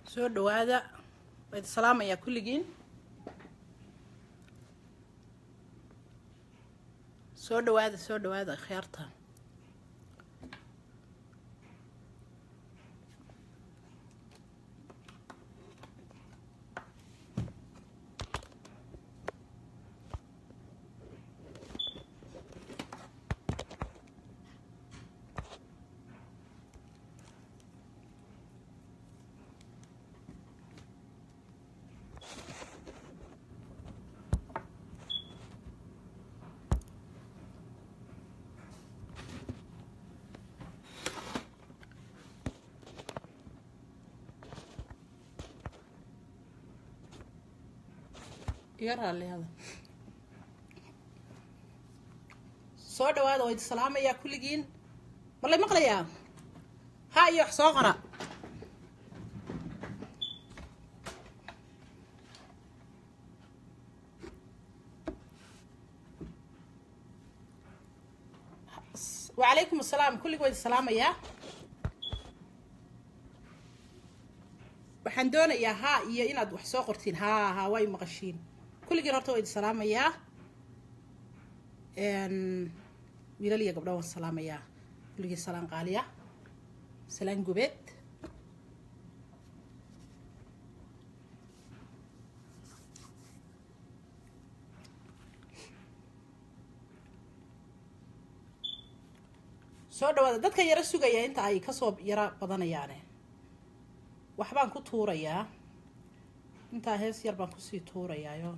soo dhawaada wayd salaamayaa kulligiin soo dhawaada soo dhawaada kheerta iga raallihada soo dhawaada wayd salaamayaa kulligiin malay maqlayaa ha iyo wax soo qora wacalaykum asalaam kullig wayd salaamayaa waxaan doonayaa haa iyo inaad wax soo qortiin haa haa way maqashiin kulligiin horta waa idin salaamayaa wiilal iyo gabdho waan salaamayaa kulligii salaan qaaliya salaan gubeed soo dhawaada dadka yaro sugaya inta ay kasoo yaro badanayaane waxbaan ku tuurayaa intaa hees yar baan kusii tuurayaayo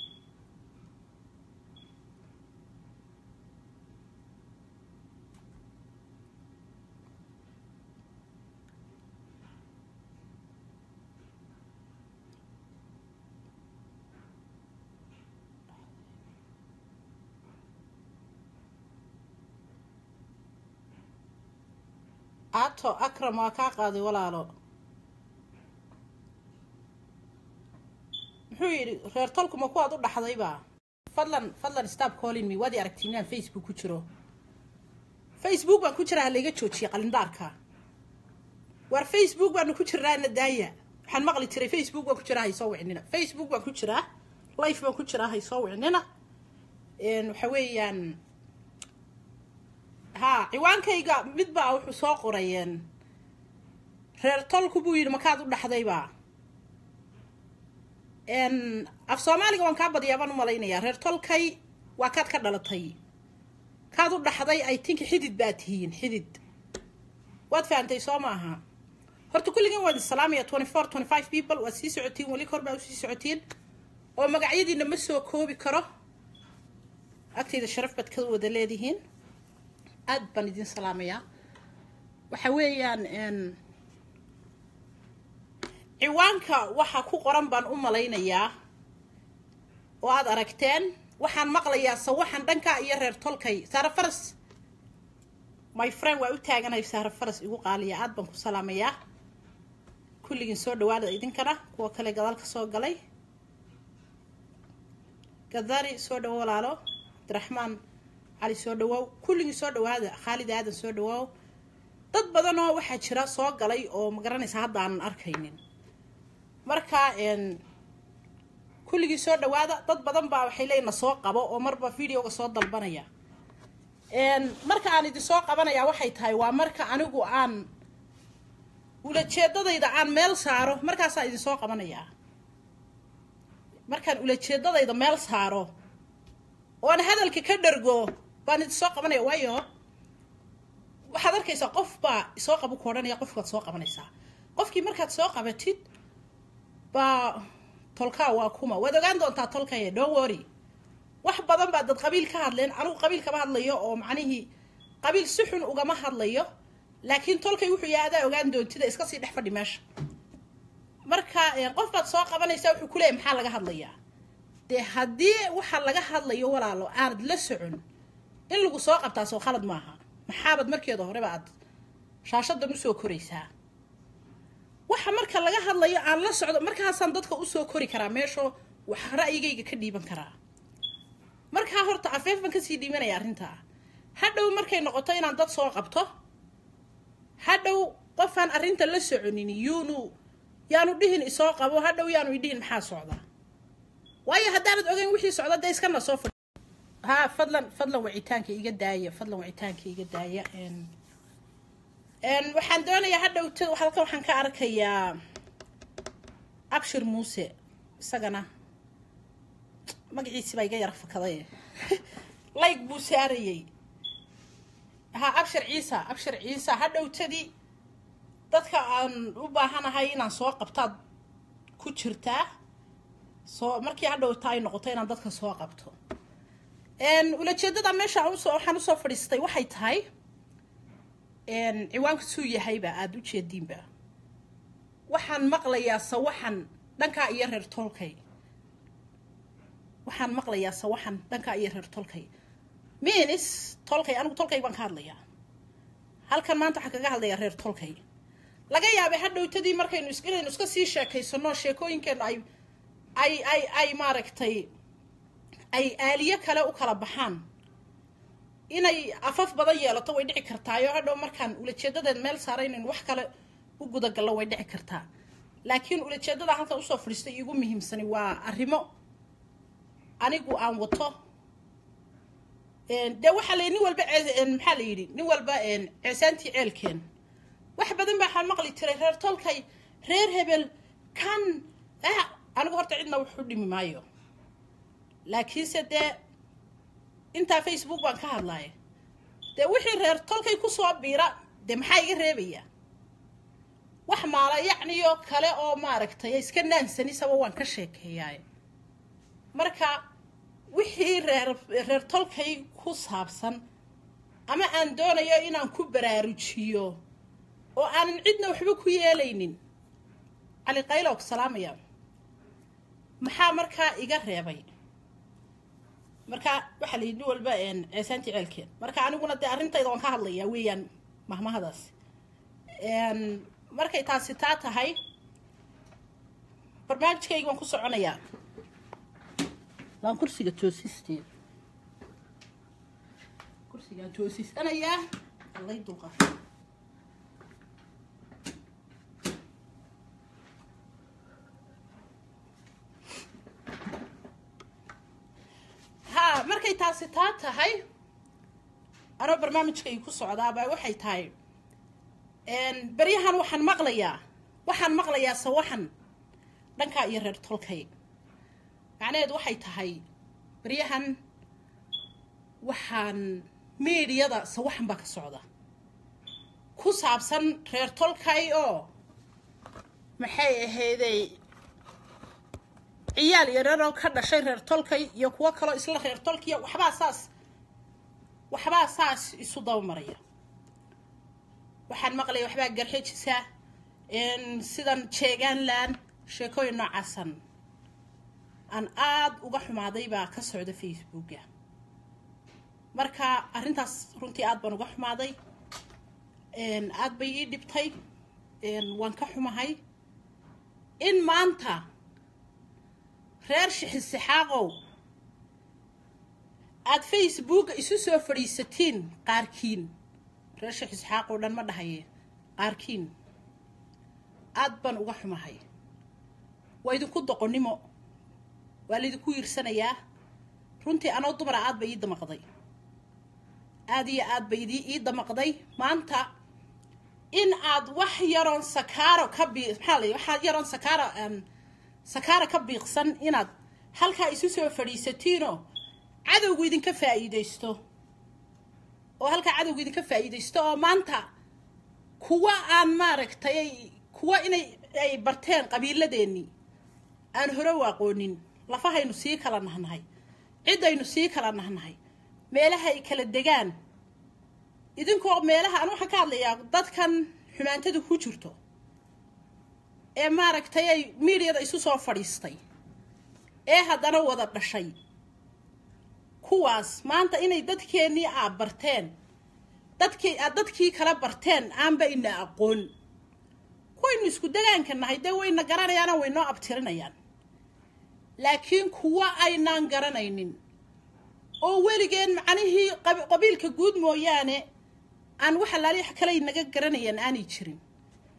ato akram waa kaa qaaday walaalo muxuu yidhi reer tolkuma kuwaad u dhaxdayba fadlan fadlan stop calling me waad i aragtiin inaan facebook ku jiro facebook baan ku jiraa halayga joojiya qalindaarka waar facebook baanu ku jirnaana daaya waxaan maqli jiray facebook baan ku jiraa haysoo wicnina facebook baan ku jiraa life baan ku jiraa haysoo wicnina waxa weeyaan haa ciwaankayga mid baa wuxuu soo qorayeen reer tolku buu yidhi makaad u dhaxdayba af soomaaliga waan kaa badiyaa baan u malaynayaa reer tolkay waa kaad ka dhalatay kaad u dhaxday ay tinka xidid baa tihiin xidid waad fahantay soo maaha horta kulligiin waad isalaamaya twenty four twenty five people waad sii socotiin weli kor baa usii socotiin oo magacyadiina ma soo koobi karo agtayda sharaf baad ka wada leedihiin aada baan idin salaamayaa waxa weeyaan ciwaanka waxa ku qoran baan u malaynayaa oo aada aragteen waxaan maqlayaa sawaxan dhanka iyo reer tolkay saare faras my friend waa u taaganahay saare faras igu qaaliya aada baan ku salaamayaa kulligiin soo dhawaada idinkana kuwa kale gadaal ka soo galay gadari soo dhawo walaalo abdiraxmaan cali soo dhawaaw kulligii soo dhawaada khaalid aadan soo dhawaaw dad badan oo waxaa jira soo galay oo ma garanaysa hadda aanan arkaynin marka kulligii soo dhawaada dad badan baa waxay leeyiin na soo qabo oo marba videoga soo dalbanaya marka aan idin soo qabanaya waxay tahay waa marka anigu aan ulajeedadayda aan meel saaro markaasaan idin soo qabanayaa markaan ulajeedadayda meel saaro oon hadalka ka dhargo baan idin soo qabanaya waayo waxaad arkaysaa qof baa isoo qabo ku odhanaya qofkaad soo qabanaysaa qofkii markaad soo qabatid baa tolkaa waa kuma waad ogaan doontaa tolkaya don't worry wax badan baa dad qabiil ka hadleen anigu qabiil kama hadlayo oo macnihii qabiil si xun ugama hadlayo laakiin tolkay wuxuu yahay adaa ogaan doontida iska sii dhex fadhi meesha marka qof baad soo qabanaysaa wuxuu ku leeyay maxaa laga hadlayaa dee haddii waxa laga hadlayo walaalo aanad la socon in lagu soo qabtaa soo khalad maaha maxaabad markeeda horeba aad shaashadan usoo koraysaa waxa marka laga hadlayo aan la socdo markaasaan dadka usoo kori karaa meeshoo wax ra'yigayga ka dhiiban karaa markaa horta afeef baan kasii dhiibanaya arrintaa hadhow markay noqoto inaan dad soo qabto hadhow qofaan arrinta la soconin yuunu yaanu dhihin isoo qabo hadhow yaanu idhihin maxaa socdaa waayo haddaanad ogeyn wixii socda dee iskana soo fadhi ha fadlan fadlan wacitaanka iga daaya fadlan wacitaanka iga daaya waxaan doonayaa hadhowta halkan waxaan ka arkayaa abshir muuse isagana magaciisi baa iga yara fakaday layg buu saarayey ha abshir ciisa abshir ciisa hadhowtadii dadka aan u baahanahay inaan soo qabtaad ku jirtaa soo markii hadhowta ay noqoto inaan dadka soo qabto ulajeedada meesha usoo waxaan usoo fadhiistay waxay tahay ciwaanka suu yahayba aada u jeediinba waxaan maqlayaa sawaxan dhankaa iyo reer tolkay waxaan maqlayaa sawaxan dhankaa iyo reer tolkay minis tolkay anigu tolkay baan ka hadlayaa halkan maanta waxaan kaga hadlayaa reer tolkay laga yaabay hadhowtadii markaynu inaynu iska sii sheekaysano sheekooyinkeenu ay ay ay ay maaragtay ay aaliyo kale u kala baxaan inay afaf badan yeelato way dhici kartaayo hadhow markaan ulajeedadeed meel saara inaynu wax kale u gudagallo way dhici kartaa laakiin ulajeedada halkan usoo fadhiistay iigu muhiimsani waa arrimo anigu aan wato dee waxaa la nin walba maxaa la yidhi nin walba ceesaantii ceelkeen wax badan baa waxaan maqli jiray reer tolkay reer hebel kan anigu horta cidna wax u dhimi maayo laakiinse dee intaa facebook baan ka hadlaya dee wixii reer tolkay kusoo biira dee maxaa iga reebaya wax maala yacniyo kale oo maaragtay iska naansanisaba waan ka sheekeeyaay marka wixii reer reer tolkay ku saabsan ama aan doonayo inaan ku baraarujiyo oo aanan cidna waxba ku yeelaynin cali qaylo ku salaamaya maxaa markaa iga reebay marka waxaa la yidhi nin walba ceesaantii ceelkeen marka aniguna dee arrintayda waan ka hadlayaa weeyaan mahmahadaas markay taasi taa tahay barnaamijkayga waan ku soconayaa waan kursiga toosisteed kursigaan toosisanayaa allay dulqa ha markay taasi taa tahay anoo barnaamijkayga ku socdaabaa waxay tahay beryahan waxaan maqlayaa waxaan maqlayaa sawaxan dhankaa iyo reer tolkay macnaheedu waxay tahay beryahan waxaan miidiyada sawaxan baa ka socda ku saabsan reer tolkay oo maxay ahayday ciyaal yararoo ka dhashay reer tolkay iyo kuwo kaloo isla reer tolkaya waxbaa saas waxbaa saas isu dabamaraya waxaan maqlaya waxbaa garxejisa sidan jeegaanland sheekooyin noocaasan aan aada uga xumaaday baa ka socda facebooka marka arrintaas runtii aada baan uga xumaaday aada bay ii dhibtay waan ka xumahay in maanta reer shixisixaaqow aada facebooka isu soo fadhiisatiin qaarkiin reer shixisixaaq oo dhan ma dhahaye qaarkiin aada baan uga xumahay waa idinku doqonnimo waa laydinku yiirsanayaa runtii anoo dumara aad bay ii damaqday aada iyo aad bay idii ii damaqday maanta in aad wax yaroon sakaaro ka bii maxaa la waxaa yaroon sakaaro sakaara ka biiqsan inaad halkaa isu soo fadhiisatiinoo cadowgu idinka faa'iidaysto oo halkaa cadowgu idinka faa'iidaysto oo maanta kuwa aan maaragtay kuwa inay ay barteen qabiiladeennii aan hore u aqoonin lafahaynu sii kala nahnahay ciddaynu sii kala nahnahay meelaha ay kala degaan idinkoo meelaha aan waxaan ka hadlayaa dadkan xumaantadu ku jirto ee maaragtay ay miidiyada isu soo fadhiistay ee haddana wada dhashay kuwaas maanta inay dadkeennii aad barteen dadkii aad dadkii kala barteen aanba ina aqoon kuwaynu isku degaanka nahay dee wayna garanayaana waynoo abtirinayaan laakiin kuwa aynaan garanaynin oo weligeen macnihii qabiilka guud mooyaane aan wax alaali wax kaley naga garanayaan aanay jirin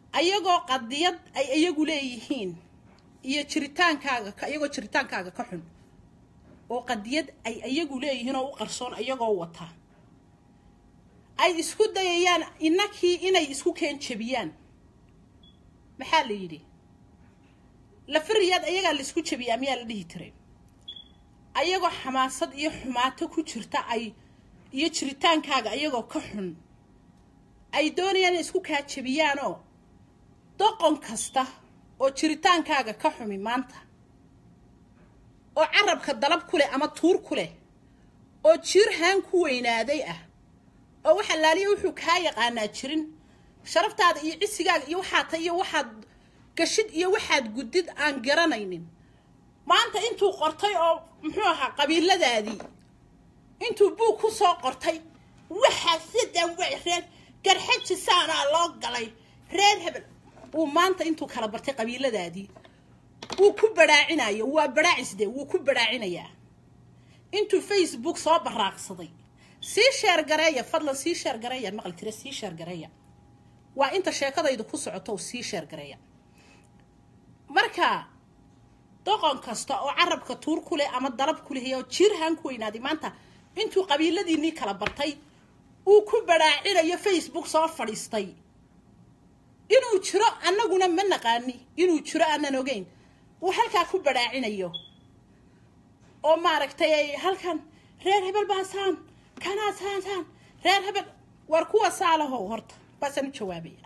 ayagoo qadiyad ay iyagu leeyihiin iyo jiritaankaaga iyagoo jiritaankaaga ka xun oo qadiyad ay iyagu leeyihiin oo u qarsoon iyagoo wata ay isku dayayaan inakii inay isku keen jebiyaan maxaa la yidhi lafariyaad ayagaa la isku jebiyaa miyaa la dhihi tiray ayagoo xamaasad iyo xumaato ku jirta ay iyo jiritaankaaga ayagoo ka xun ay doonayaan inay isku kaa jebiyaanoo doqon kasta oo jiritaankaaga ka xumi maanta oo carabka dalab ku leh ama tuur ku leh oo jiirhaan ku weynaaday ah oo waxa laaliya wuxuu kaa yaqaanaa jirin sharaftaada iyo cisigaaga iyo waxaad ta iyo waxaad gashid iyo waxaad guddid aan garanaynin maanta intuu qortay oo muxuu ahaa qabiiladaadii intuu buug ku soo qortay waxaa sidan way reer garxaji saanaa loo galay reer hebel uu maanta intuu kala bartay qabiiladaadii wuu ku badhaacinayo waa badhaacisde wuu ku badhaacinayaa intuu facebook soo baraaqsaday sii sheer gareeya fadlan sii sheer gareeya maqli tire sii sheer gareeya waa inta sheekadaydu ku socoto sii sheer gareeya marka doqon kasta oo carabka tuur ku leh ama dalab ku leh oo jiirhaan ku weynaaday maanta intuu qabiiladiinii kala bartay uu ku badhaacinayo facebook soo fadhiistay inuu jiro annaguna ma naqaani inuu jiro aanan ogeyn uu halkaa ku badhaacinayo oo maaragtay ay halkan reer hebel baa saan kanaa saan saan reer hebel war kuwa saalahow horta baasaan u jawaabaya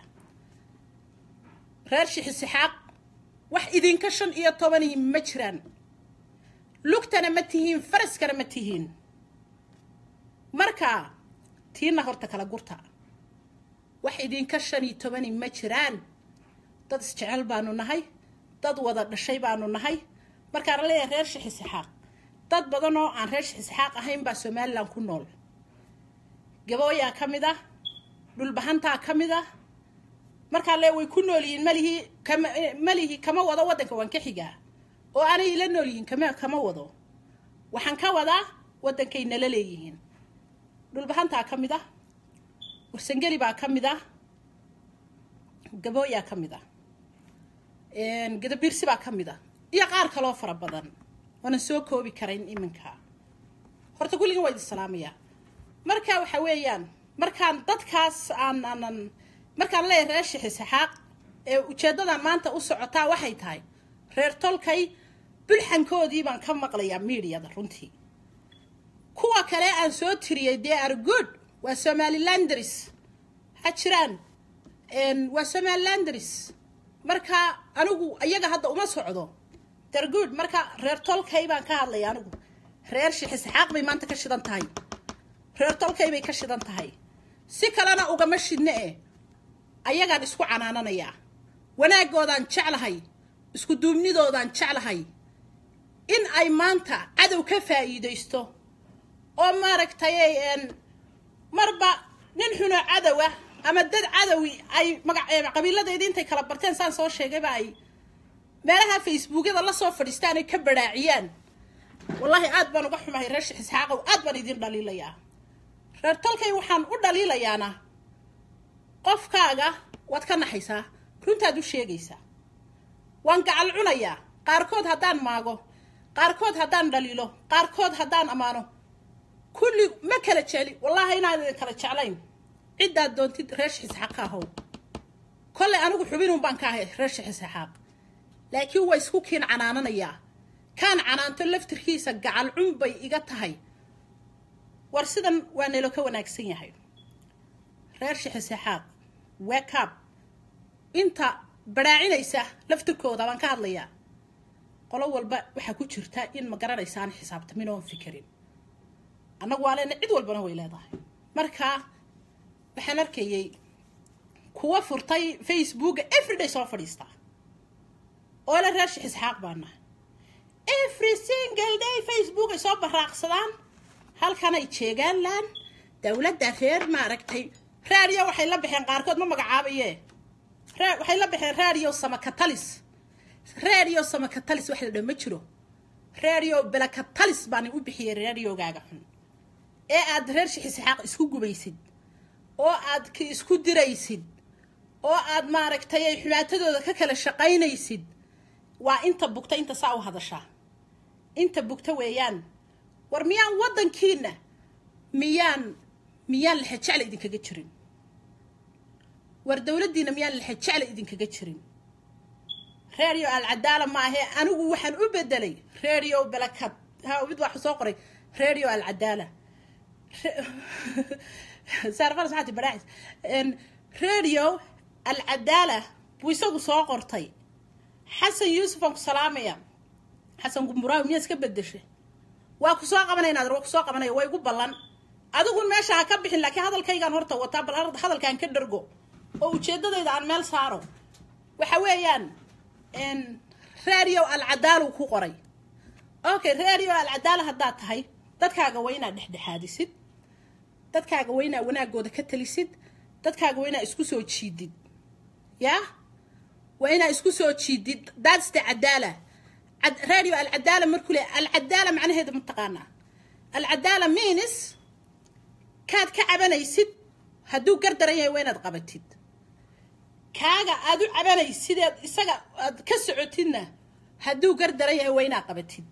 reer shixisixaaq wax idinka shan iyo tobanii ma jiraan lugtana ma tihiin faraskana ma tihiin marka tiina horta kala gurta wax idinka shan iyo tobani ma jiraan dad isjecel baanu nahay dad wada dhashay baanu nahay markaan leeyahay reer shixisixaaq dad badan oo aan reer shixisixaaq ahayn baa somalilan ku nool gabooyaa ka mid ah dhulbahantaa ka mid ah markaa le way ku nool yihiin malihii kama malihii kama wado waddanka waan ka xigaa oo aanay ila nool yihiin kama kama wado waxaan ka wadaa waddankay nala leeyihiin dhulbahantaa ka mid ah warsangeli baa ka mid ah gabooyaa ka mid ah gadabiirsi baa ka mid ah iyo qaar kaloo fara badan waanan soo koobi karayn iminka horta kulligan waa idin salaamayaa marka waxa weeyaan markaan dadkaas aan aanan markaan leeyahay reer shixisixaaq ee ujeeddadan maanta u socotaa waxay tahay reer tolkay bulxankoodii baan ka maqlayaa miidiyada runtii kuwa kale aan soo tiriyey dee argood waa somalilandris ha jiraan waa somalilandris marka anigu iyaga hadda uma socdo dargood marka reer tolkay baan ka hadlaya anigu reer shixisixaaq bay maanta ka shidan tahay reer tolkay bay ka shidan tahay si kalena ugama shidne eh ayagaan isku canaananayaa wanaaggoodaan jeclahay isku duubnidoodaan jeclahay in ay maanta cadow ka faa'iidaysto oo maaragtay marba nin xuno cadowa ama dad cadowi ay maga qabiiladeedii intay kala barteen saan soo sheegayba ay meelaha facebookyada lasoo fadhiistaan ay ka badhaaciyaan wallaahi aad baan uga xumahay reer shixisxaaqow aad baan idin dhaliilayaa reer tolkay waxaan u dhaliilayaana qofkaaga waad ka naxaysaa runtaad u sheegaysaa waan gacal cunayaa qaarkood haddaan maago qaarkood haddaan dhaliilo qaarkood haddaan ammaano kulli ma kala jecli wallaahi inaan idin kala jeclayn ciddaad doontid reer shixisxaaq ka ahow kollay anigu xubinun baan ka ahay reer shixisxaaq laakiin waa isku kiin canaananayaa kaan canaanto laftirkiisa gacal cun bay iga tahay war sidan waa nelo ka wanaagsan yahay reer shixisixaaq wekab inta badhaacinaysa laftirkooda baan ka hadlayaa qolo walba waxaa ku jirta in ma garanaysa aan xisaabtamin oon fikirin annagu waa leena cid walbana way leedahay marka waxaan arkayay kuwa furtay facebooka everyday soo fadhiista oo le reer shixisxaaq baana every single day facebook ay soo baraaqsadaan halkan ay jeegaanlaan dowladda reer maaragtay raadiyo waxay la baxeen qaarkood ma magacaabaye waxay la baxeen raadiyo samakatalis raadiyo samakatalis wax la dha ma jiro raadiyo belakatalis baan u bixiyay raadiyogaaga xun ee aad reer shixisxaaq isku gubaysid oo aad k isku diraysid oo aad maaragtay ay xumaatadooda ka kala shaqaynaysid waa inta bugta inta saa u hadashaa inta bugta weeyaan war miyaan waddankiina miyaan miyaan lexejecla idinkaga jirin war dowladdiina miyaan lexejecla idinkaga jirin radio alcadaala ma ahee anigu waxaan u bedelay radio balakad ha mid waxu soo qoray radio alcadaala saarfaras maxaa ti baraacis radio alcadaala buu isagu soo qortay xasan yuusuf aan ku salaamaya xasan gumburaawi miyaa iska bedeshay waa ku soo qabanaya naadir waa ku soo qabanaya waa igu ballan adigun meesha ha ka bixin laakiin hadalkaygaan horta wataa bal hadalkaan ka dhargo oo ujeedadayda aan meel saaro waxa weeyaan radio alcadaala ku qoray okay radio alcadaala haddaad tahay dadkaaga waa inaad dhexdhexaadisid dadkaaga waa inaad wanaagooda ka talisid dadkaaga waa inaad isku soo jiidid yaa waa inaad isku soo jiidid that's the cadaala radio alcadaala markuu le alcadaala macnaheeda mataqaanaa alcadaala means kaad ka cabanaysid hadduu gardaran yahay waa inaad qabatid kaaga aad u cabanaysideed isaga aad ka socotidna hadduu gardaran yahay waa inaad qabatid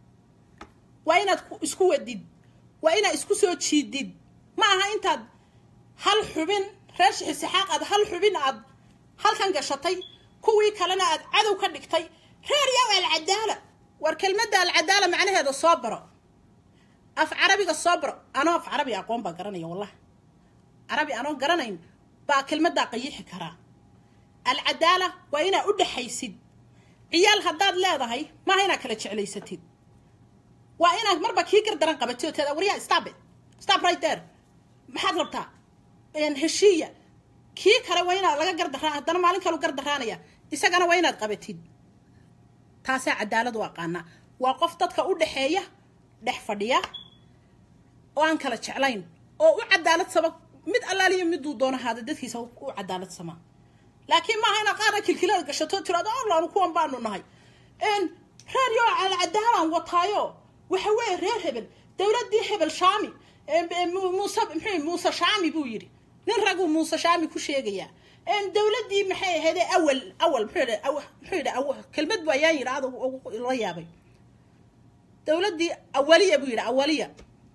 waa inaad isku wadid waa inaad isku soo jiidid ma aha intaad hal xubin reer shixisixaaq aad hal xubin aad halkan gashatay kuwii kalena aad cadow ka dhigtay reer yow alcadaala war kelmadda alcadaala macnaheeda soo baro af carabiga soo baro anoo af carabi aqoon baa garanaya wallah carabi anoo garanayn baa kelmaddaa qayixi karaa alcadaala waa inaad u dhexaysid ciyaal haddaad leedahay maaha inaad kala jeclaysatid waa inaad marba kii gardaran qabatid oo teeda waryaa stop it stop right there maxaad rabtaa heshiiya kii kale waa inaad laga gardaraa haddana maalin kalu gardaraanaya isagana waa inaad qabatid taasaa cadaaladu aqaanaa waa qof dadka u dhexeeya dhex fadhiya oo aan kala jeclayn oo u cadaalad sama mid allaaliyo miduu doono haada dadkiisa u cadaalad sama laakiin maaha inaad qaarna kilkilada gashato tiraado allaanu kuwan baanu nahay radio alcadaalaan wataayo waxa weeye reer hebel dowladdii hebel shaami muuse mxuu muuse shaami buu yidhi nin raguu muuse shaami ku sheegayaa dowladdii maxay ahayd awal awal muxuu yidhi kelmad bu ayaan yidhi ada la yaabay dowladdii awaliya buu yidhi awaliya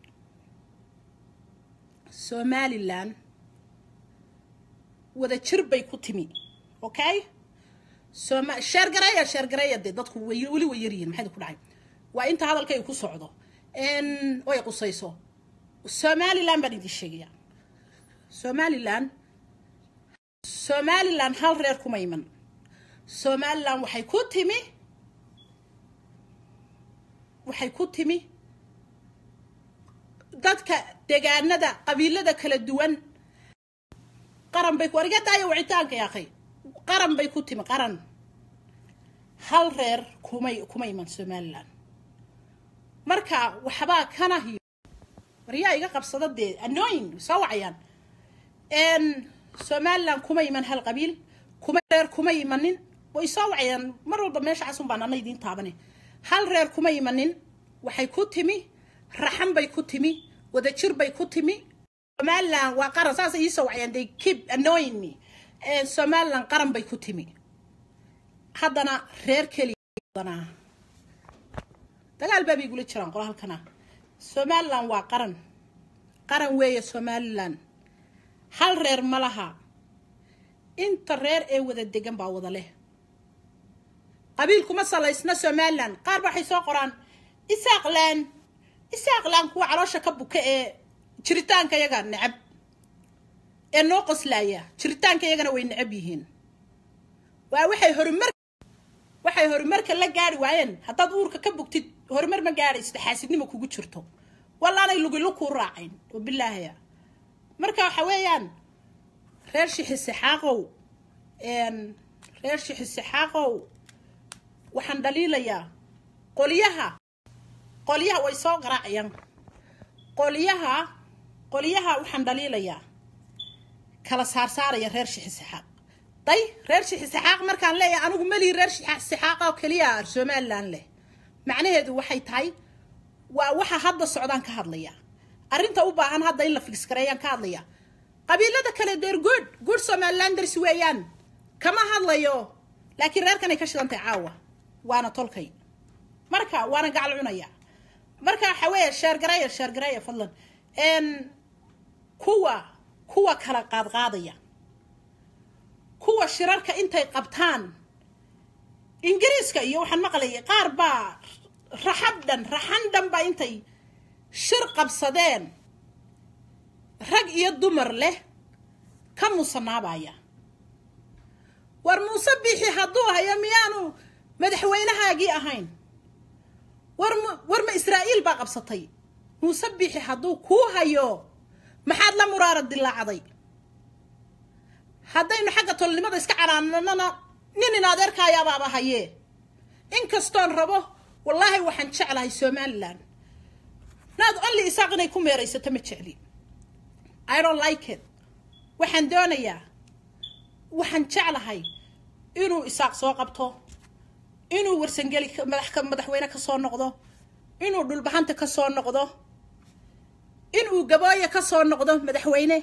somalilan wada jir bay ku timi okay soma sheergareeya sheergareeya dee dadku way weli way yaryihin maxay ku dhacay waa inta hadalkay ku socdo oy qusayso somalilan baan idin sheegaya somalilan somalilan hal reer kuma iman somalilan waxay ku timi waxay ku timi dadka degaanada qabiilada kala duwan qaran bay ku argadaayo wicitaanka yaakhay qaran bay ku timi qaran hal reer kumay kuma iman somalilan marka waxbaa kana hiyo waryaa iga qabsada dee anoyin soo wacayaan somalilan kuma iman hal qabiil kuma reer kuma imanin way soo wacayaan mar walba meesha casun baan ana idiin taabane hal reer kuma imanin waxay ku timi raxan bay ku timi wadajir bay ku timi somalilan waa qaran saasay iisoo wacayaan they keep annoying me somalilan qaran bay ku timi haddana reer keliya dagaal baabay igula jiraan qola halkana somalilan waa qaran qaran weeye somalilan hal reer ma laha inta reer ee wada degan baa wada leh qabiil kuma salaysna somalilan qaar ba waxay soo qoraan isaaqlaan isaaqlaan kuwa caloosha ka buka ee jiritaanka yaga necab ee noo qoslaaya jiritaanka yagana way necab yihiin waa waxay horumar waxay horumarka la gaari waayeen haddaad uurka ka bugtid horumar ma gaadhaysid xaasidnimo kugu jirto wallaanay lugilu kuu raacayn wabilaahia marka waxa weeyaan reer shixisixaaqow reer shixisixaaqow waxaan dhaliilayaa qolyaha qolyaha way soo qaraacayaan qolyaha qolyaha waxaan dhaliilayaa kala saarsaaraya reer shixisixaaq day reer shixisixaaq markaan leeyahay anigu melihi reer shixisixaaqa oo keliya somalilan leh macnaheedu waxay tahay waa waxa hadda socdaan ka hadlaya arrinta u baahan hadda in la figsgareeyaan ka hadlaya qabiilada kale deer good good somalilanders weeyaan kama hadlayo laakiin reerkanay ka shidantahay caawa waana tolkay marka waana gacal cunaya marka waxa weeye sheergareeya sheergareeya fadlan kuwa kuwa kala qaadqaadaya kuwa shirarka intay qabtaan ingiriiska iyo waxaan maqlayay qaar baa raxab dhan raxan dhan baa intay shir qabsadeen rag iyo dumar leh ka muusanaabaya war muuse bixi hadduu hayo miyaanu madaxweynahaagii ahayn war m war ma israa'iil baa qabsatay muuse bixi hadduu kuu hayo maxaad la muraara dilaacday haddaynu xagga tolnimada iska canaananana nin in adeerkaayabaaba hayee inkastoon rabo wallaahi waxaan jeclahay somalilan naad only isaaq inay ku meeraysato ma jecli i don't like it waxaan doonayaa waxaan jeclahay inuu isaaq soo qabto inuu warsangeli madax madaxweyne ka soo noqdo inuu dhulbahanta ka soo noqdo inuu gabooye ka soo noqdo madaxweyne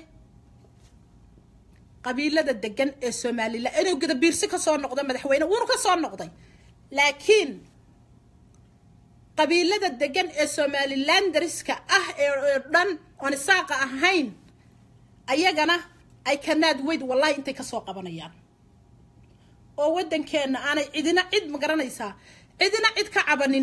qabiilada degan ee somalilan inuu gadabiirsi ka soo noqdo madaxweyne wuunu ka soo noqday laakiin qabiilada degan ee somalilandariska ah ee dhan oon isaaqa ahayn ayagana ay kanaad weyd wallahi intay kasoo qabanayaan oo waddankeenna aanay cidina cid ma garanaysaa cidina cid ka cabanin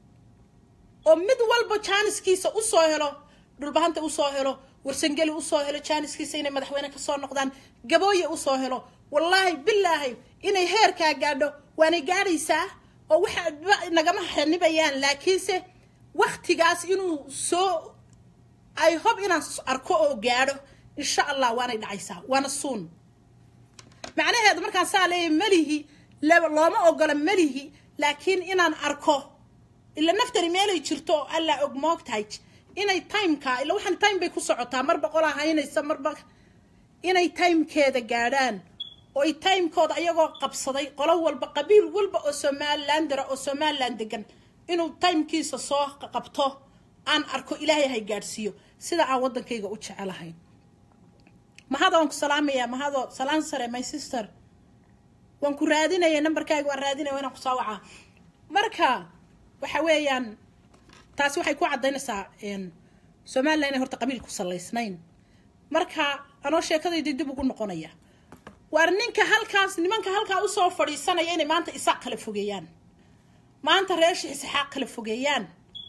oo mid walba jaaniskiisa usoo helo dhulbahanta usoo helo warsangeli usoo helo jaaniskiisa inay madaxweyne kasoo noqdaan gabooye usoo helo wallaahi bilaahi inay heerkaa gaadho waanay gaadhaysaa oo waxa nagama xanibayaan laakiinse waktigaas inuu soo ay hob inaan arko oo gaadho insha allah waanay dhacaysaa waana suun macnaheedu markaan saa leeyahy melihi looma ogola melihi laakiin inaan arko ila naftani meelay jirto oo allaa og moogtahay inay timeka ila waxaan time bay ku socotaa mar boqolaa haynaysa marba inay timekeeda gaadhaan oo ay timekooda ayagoo qabsaday qolo walba qabiil walba oo somalilandara oo somaliland degan inuu timekiisa soo qabto aan arko ilaahay hay gaadhsiiyo sida aan waddankayga u jecelahay mahada waan ku salaamayaa mahado salaan sare my sister waan ku raadinaya nambarkaaga waan raadinaya inaan kusoo wacaa marka waxa weeyaan taasi waxay ku caddaynaysaa somalilan inay horta qabiil ku salaysnayn marka anoo sheekadaydii dib ugu noqonaya waar ninka halkaas nimanka halkaa usoo fadhiisanaya inay maanta isaaq kala fogeeyaan maanta reesha isxaaq kala fogeeyaan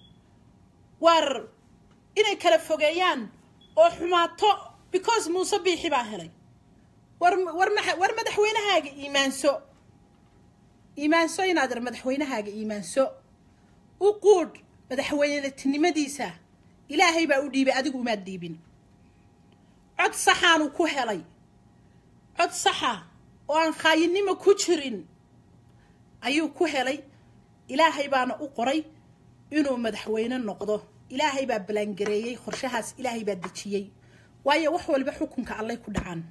waar inay kala fogeeyaan oo xumaato because muuse biixi baa helay war war ma war madaxweynahaaga iimaanso iimaanso inaad ir madaxweynahaaga iimaanso u quudh madaxweynetinimadiisa ilaahay baa u dhiibay adigu umaad dhiibin cod saxaanu ku helay cod saxa oo aan khaayinimo ku jirin ayuu ku helay ilaahay baana u qoray inuu madaxweyne noqdo ilaahay baa ballaangareeyey qorshahaas ilaahay baa dejiyey waayo wax walba xukunka allay ku dhacaan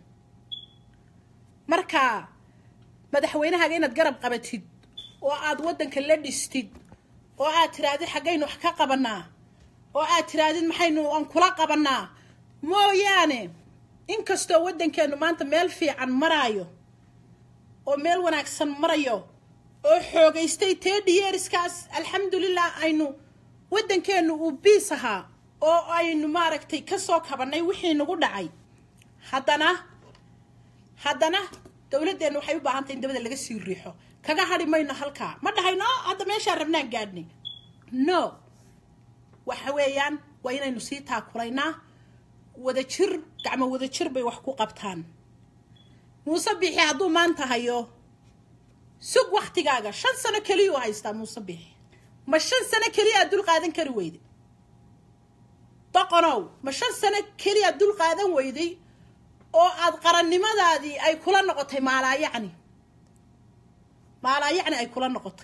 marka madaxweynahaaga inaad garab qabatid oo aad waddanka la dhistid oo aad tirahdid xaggaynu wax ka qabanaa oo aad tirahdid maxaynu aan kula qabanaa mooyaane inkastoo waddankeenu maanta meel fiican maraayo oo meel wanaagsan marayo oo xoogaystay tedhiyeeriskaas alxamdulilah aynu waddankeenu uu biis ahaa oo aynu maaragtay kasoo kabannay wixii nagu dhacay haddana haddana dowladdeenna waxay u baahan tahay in dabada laga sii riixo kaga hadhi mayno halkaa ma dhahayno hadda meeshaan rabnaan gaadhnay no waxa weeyaan waa inaynu sii taakulaynaa wadajir gacmo wadajir bay wax ku qabtaan muuse bixi hadduu maanta hayo sug waktigaaga shan sano keliya u haystaa muuse bixi ma shan sano keliya aad dul qaadan kari weyday doqonow ma shan sano keliya aad dul qaadan weyday oo aad qarannimadaadii ay kula noqotay maalaayacni maalaayacni ay kula noqotay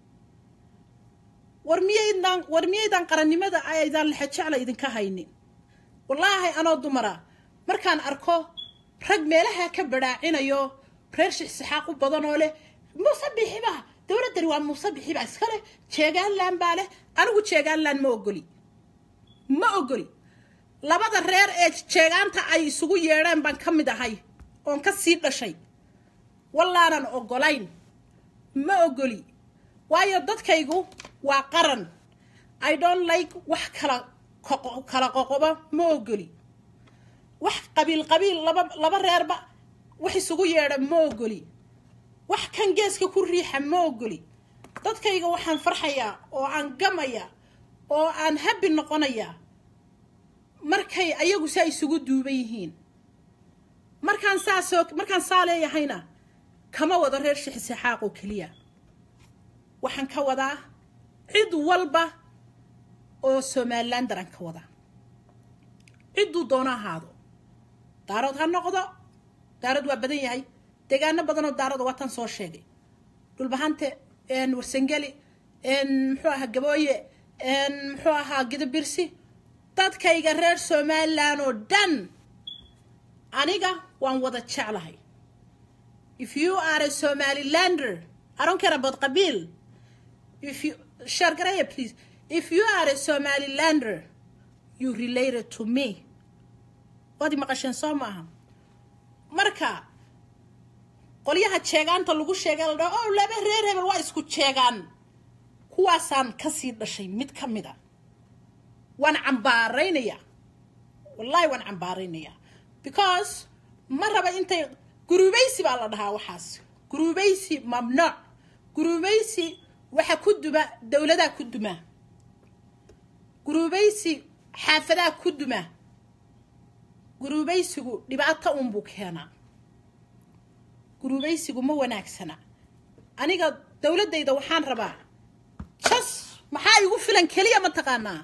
war miyaydaan war miyaydaan qarannimada aydaan lexe jecla idinka haynin wallaahi anoo dumara markaan arko rag meelaha ka badhaacinayo reer shixsixaaq u badan oo leh muuse bixiba dowladdani waa muuse bixiba iska leh jeegaanland baa leh anigu jeegaanland ma ogoli ma ogoli labada reer ee jeegaanta ay isugu yeedheen baan ka mid ahay oon ka sii dhashay wallaanan ogolayn ma ogoli waayo dadkaygu waa qaran i don't like wax kala kala qoqoba ma ogoli wax qabiil qabiil laba laba reerba wax isugu yeedha ma ogoli wax kan geeska ku riixa ma ogoli dadkayga waxaan farxayaa oo aan gamaya oo aan habi noqonaya markay ayagu saa isugu duuban yihiin markaan saasoo markaan saa leeyahayna kama wado reer shixisixaaq oo keliya waxaan ka wadaa cid walba oo somalilander aan ka wadaa cidduu doono ahaado daarood ha noqdo daarood waa badan yahay deegaano badanoo daaroda waataan soo sheegay dhulbahante warsangeli muxuu ahaa gabooye muxuu ahaa gidabirsi dadkayga reer somalilan oo dhan aniga waan wada jeclahay if you are a somalilander i don't care about qabiil if you shargaraya please if you are a somalilander you related to me waad maqasheen soo maaha marka qolyaha jeegaanta lagu sheegay la dhaho o laba reer hebel waa isku jeegaan kuwaasaan kasii dhashay mid ka mid a waan cambaaraynayaa wallahi waan cambaaraynayaa because ma raba intay guruubaysi baa la dhahaa waxaas guruubaysi mamnuuc guruubaysi waxa ku duma dowladaa ku duma guruubaysi xaafadaa ku duma guruubaysigu dhibaato unbuu keenaa guruubaysigu ma wanaagsana aniga dowladdayda waxaan rabaa jas maxaa igu filan keliya ma taqaanaa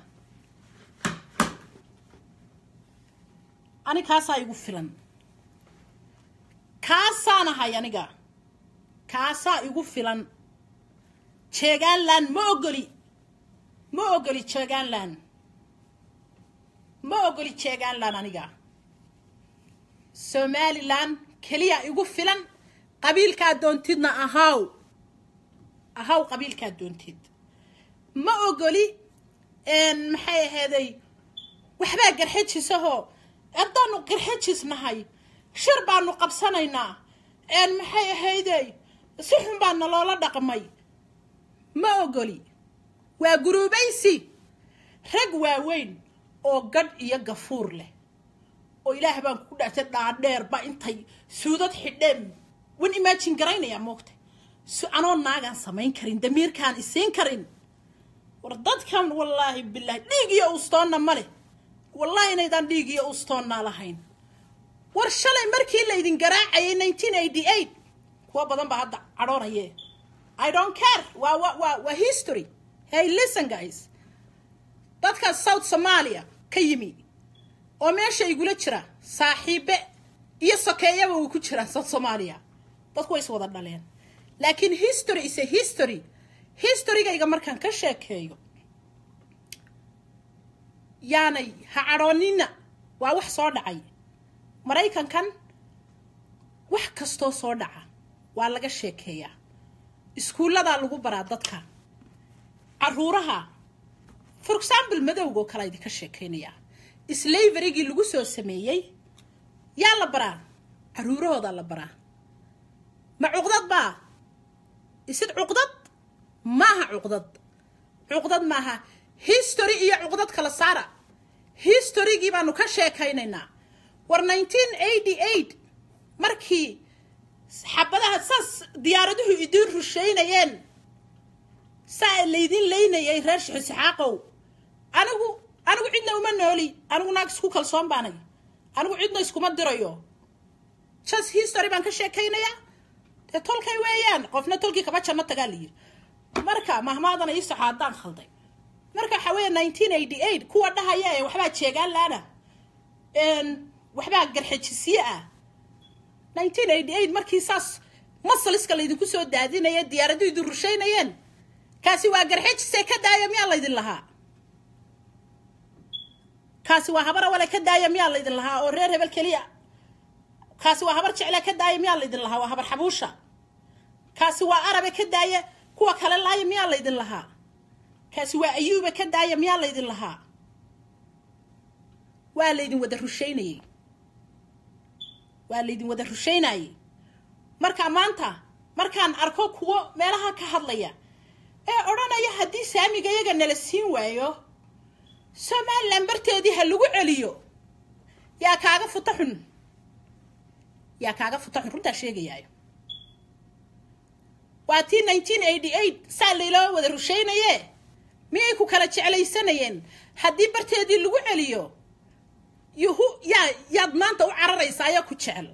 ani kaasaa igu filan kaasaan ahay aniga kaasaa igu filan jeegaanland ma ogoli ma ogoli jeegaanland ma ogoli jeegaanland aniga somalilan keliya igu filan qabiilkaa doontidna ahaw ahaw qabiilkaa doontid ma ogoli maxay ahayday waxbaa garxajisahoo haddaanu garxajis nahay shir baanu qabsanaynaa maxay ahayday si xun baa naloola dhaqmay ma ogoli waa guruubaysi rag waaweyn oo gadh iyo gafuur leh oo ilaah baan ku dhaartay dhaadheerba intay suudad xidheen wan imaajin garaynayaa moogta si anoo naagaan samayn karin damiirkaan isiin karin war dadkan wallaahi bilaahi dhiig iyo ustoonna ma leh wallaahi inaydaan dhiig iyo ustoonnaa lahayn war shalay markii laydin garaacayay nineteen eighty eight kuwa badan baa hadda cadhoonaye i don't care waa wa waa waa history hey listen guys dadka south somalia ka yimi oo meesha igula jira saaxiibe iyo sokeeyaba way ku jiraan south somalia dadku way is wada dhaleen laakiin history is a history historygayga markaan ka sheekeeyo yaanay ha cadhoonina waa wax soo dhacay maraykankan wax kastoo soo dhaca waa laga sheekeeyaa iskuulladaa lagu baraa dadka caruuraha for example madowga oo kale idinka sheekeynayaa slaverygii lagu soo sameeyey yaa la baraa caruurahoodaa la baraa ma cuqdad baa isid cuqdad maaha cuqdad cuqdad maaha history iyo cuqdad kala saara historygii baanu ka sheekaynaynaa war nineteen eighty eight markii xabadaha saas diyaaraduhu idiin rusheynayeen saa laydin leynayay reer shixisixaaqow anigu anigu cidna uma nooli anigu naag isku kalsoon baanay anigu cidna iskuma dirayo just history baan ka sheekaynayaa dee tolkay weeyaan qofna tolkii kaba janno tagaa la yiri marka mahmaadana ii soxo haddaan khalday marka waxaa weeya nineteen eighty eight kuwa dhahaya ee waxbaa jeegaan laana waxbaa garxejisiye ah nineteen eighty eight markii saas masaliska laydinku soo daadinaya diyaaradu idin rushaynayeen kaasi waa garxejise ka daaya miyaa laydin lahaa kaasi waa habar awale ka daaya miyaa laydin lahaa oo reer hebel keliya kaasi waa habar jecla ka daaya miyaa laydin lahaa waa habar xabuusha kaasi waa arabe ka daaya kuwa kale laaya miyaa laydin lahaa kaasi waa ayuuba ka daaya miyaa laydin lahaa waa laydin wada rushaynayey waa laydin wada rushaynayey marka maanta markaan arko kuwo meelaha ka hadlaya ee odhanaya haddii saamiga iyaga nala siin waayo somalilan barteedii ha lagu celiyo yaa kaaga futa xun yaa kaaga futa xun runtaa sheegayaayo waa tii nineteen eighty eight saa layloo wada rushaynaye miyay ku kala jeclaysanayeen haddii barteedii lagu celiyo yuhu yaa yaad maanta u cararaysaa ayaa ku jecel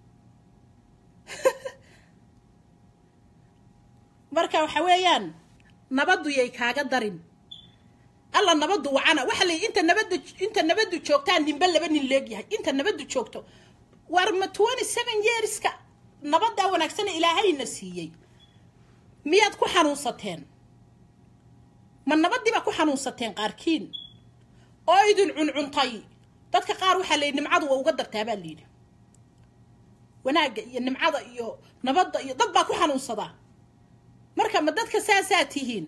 marka waxa weeyaan nabaddu yay kaaga darin alla nabaddu wacana waxa la inta nabadda inta nabaddu joogtaa ninba laba nin leegyahay inta nabaddu joogto war ma twenty seven yearska nabaddaa wanaagsana ilaahayna siiyey miyaad ku xanuunsateen ma nabaddii baa ku xanuunsateen qaarkiin oo idin cuncuntay dadka qaar waxaa la yidhi nimcadu waa uga dartaa baa layidhi wanaagga iyo nimcada iyo nabadda iyo dad baa ku xanuunsadaa marka ma dadka saasaa tihiin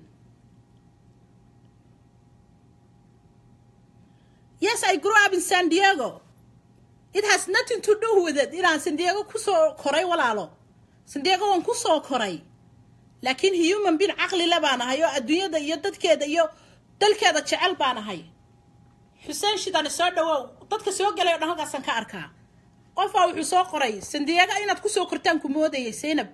yes i grew up in san diego it has nothing to do with it inaan san diego kusoo koray walaalo san diego waan kusoo koray laakiin human bin caqlile baan ahay oo adduunyada iyo dadkeeda iyo dalkeeda jecel baan ahay xuseen shidane soo dhawow dadka soo galay o dhan halkaasaan ka arkaa qofbaa wuxuu soo qoray sandiyaga inaad kusoo kortaan ku moodayay zaynab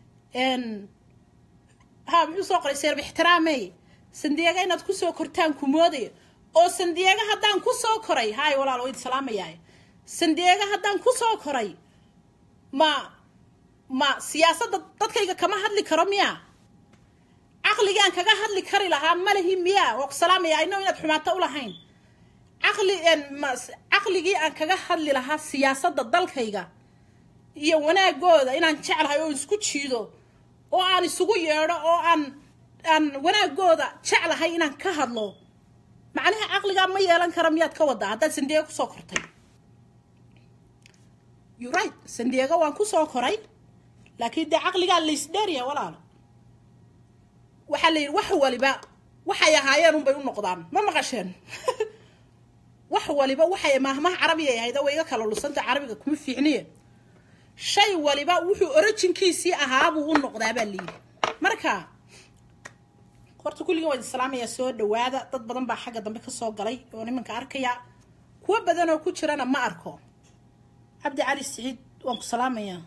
ha muxuu soo qoray zaynab ixtiraamey sandiyaga inaad kusoo kortaan ku moodaya oo sandiyaga haddaan kusoo koray hay walaal wayd salaamayaa sandiyaga haddaan kusoo koray ma ma siyaasadda dadkayga kama hadli karo miya caqligaan kaga hadli kari lahaa malehi miya waa ku salaamaya ino inaad xumaato u lahayn caqli caqligii aan kaga hadli lahaa siyaasadda dalkayga iyo wanaagooda inaan jeclahay oo isku jiido oo aan isugu yeedho oo aan aan wanaagooda jeclahay inaan ka hadlo macnaha caqligaa ma yeelan kara miyaad ka wadaa haddaad sandiego kusoo kortay you right sandiego waan kusoo koray laakiin dee caqligaa laysdheerya walaalo waxaa la yidhi wax waliba waxay ahaayeen unbay u noqdaan ma maqasheen wax waliba waxay maahmaha carabiga ay ahayd way iga kala lusanta carabiga kuma fiicniye shay waliba wuxuu orojinkiisii ahaabuu u noqdaa baa layidhi marka horta kulligan waa islaamaya soo dhawaada dad badan baa xagga dambe kasoo galay oo nimanka arkaya kuwo badan oo ku jirana ma arko cabdi cali siciid waan ku salaamayaa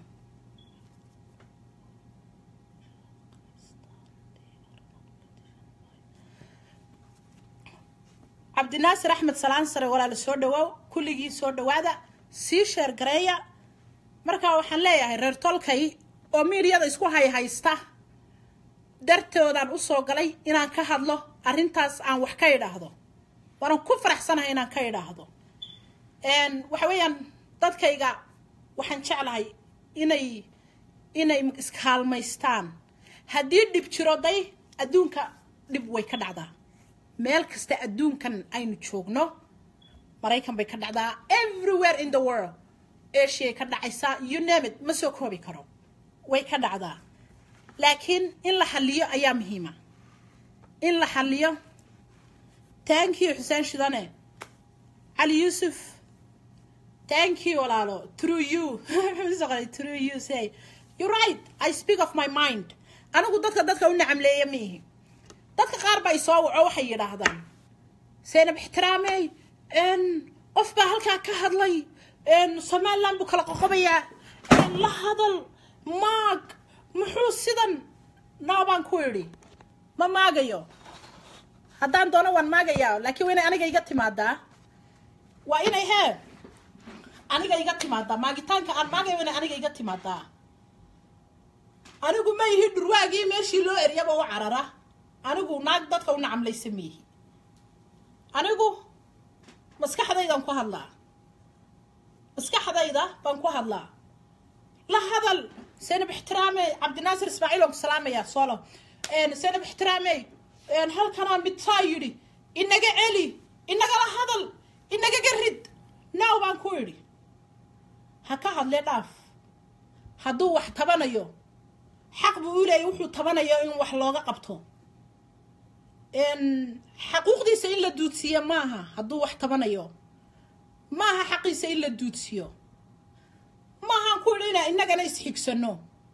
cabdinaasir axmed salaan sare walaala soo dhawaaw kulligii soo dhawaada sii sheer gareeya markaa waxaan leeyahay reer tolkay oo miidyada isku hayhaysta dartoodaan usoo galay inaan ka hadlo arrintaas aan wax ka idhaahdo waanan ku faraxsanahay inaan ka idhaahdo waxa weeyaan dadkayga waxaan jeclahay inay inay iskaalmaystaan haddii dhib jiro day adduunka dhib way ka dhacdaa meel kasta adduunkan aynu joogno maraykan bay ka dhacdaa everywhere in the world asiay ka dhacaysaa you name it ma soo koobi karo way ka dhacdaa laakiin in la xaliyo ayaa muhiima in la xaliyo thank you xuseen shidane cali yuusuf thank you walaalo through you through you say you right i speak of my mind anigu dadka dadka u nacamleeya miihi dadka qaar baa isoo waco waxay yidhaahdaan seynab ixtiraamey qof baa halkaa ka hadlay somaliland buu kala qoqobayaa la hadal maag muxuu sidan noo baan ku idhi ma maagayo haddaan doono waan maagayaa laakiin waa inay aniga iga timaadaa waa inay hee aniga iga timaadaa maagitaanka aan maagayo waa inay aniga iga timaadaa anigu ma ihi dhurwaagii meeshii loo eryaba u carara anigu naag dadka u nacamlaysa miihi anigu maskaxdaydaan ku hadlaa maskaxdayda baan ku hadlaa la hadal seynab ixtiraamey cabdinaasir ismaaciil aan ku salaamaya solo seynab ixtiraamey halkanaa midsaa yidhi inaga celi inagala hadal inagaga rid naaw baan ku idhi ha ka hadlee dhaaf hadduu wax tabanayo xaq buu u leeyay wuxuu tabanayo in wax looga qabto xaquuqdiisa in la duudsiiya maaha hadduu wax tabanayo maaha xaqiisa in la duudsiyo maahaan ku idhi inaa innagana isxigsano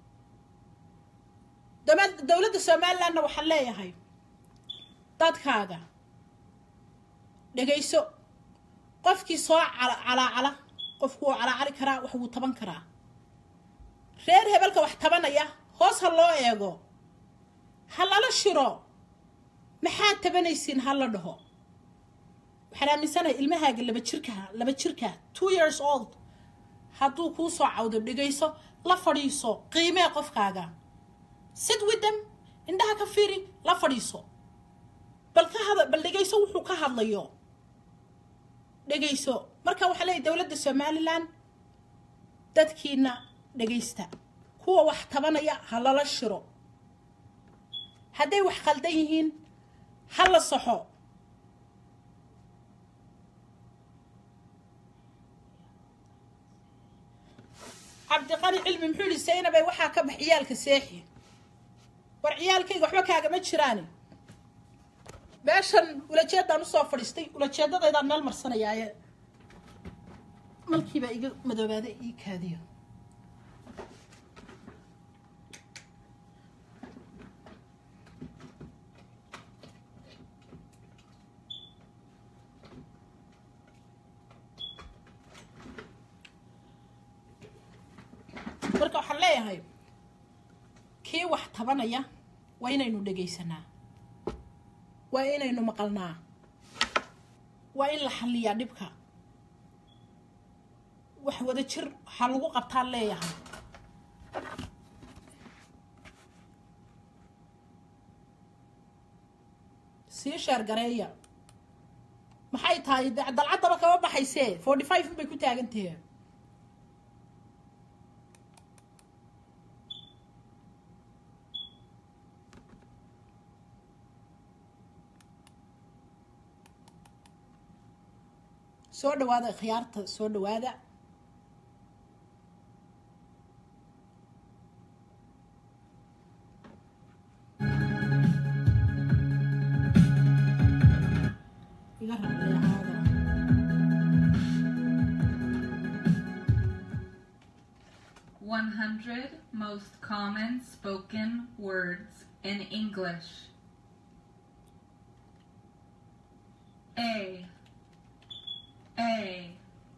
dowladda somalilandna waxaan leeyahay dadkaaga dhegayso qofkii soo calaacala qofku wuu calaacali karaa wax wuu taban karaa reer hebelka wax tabanaya hoos ha loo eego ha lala shiro maxaad tabanaysiin ha la dhaho waxaan aaminsanahay ilmahaaga laba jirka laba jirka two years old hadduu kuu soo cawdo dhegayso la fadhiiso qiimee qofkaaga sid with them indhaha ka fiiri la fadhiiso bal ka hada bal dhegayso wuxuu ka hadlayo dhegayso marka waxaa leeyahy dowladda somalilan dadkiina dhegaysta kuwa wax tabanaya ha lala shiro hadday wax khaldan yihiin ha la saxo cabdiqani cilmi muxuu yihi saynabay waxaa ka bax ciyaalka seexi war ciyaalkayga waxba kaagama jiraani meeshan ulajeedaan usoo fadhiistay ulajeedadaydaan meel marsanayaaye malkiibaa iga madoobaada ii kaadiyo marka waxaan leeyahay kii wax tabanaya waa inaynu dhegaysanaa waa inaynu maqalnaa waa in la xalliyaa dhibka wax wada jir waxaa lagu qabtaan leeyahay sii sheer gareeya maxay tahay dalcaddaba kama baxaysee forty five bay ku taagantahe soo dhawaada khiyaarta soo dhawaada iga raacleahaada One hundred most common spoken words in English. A A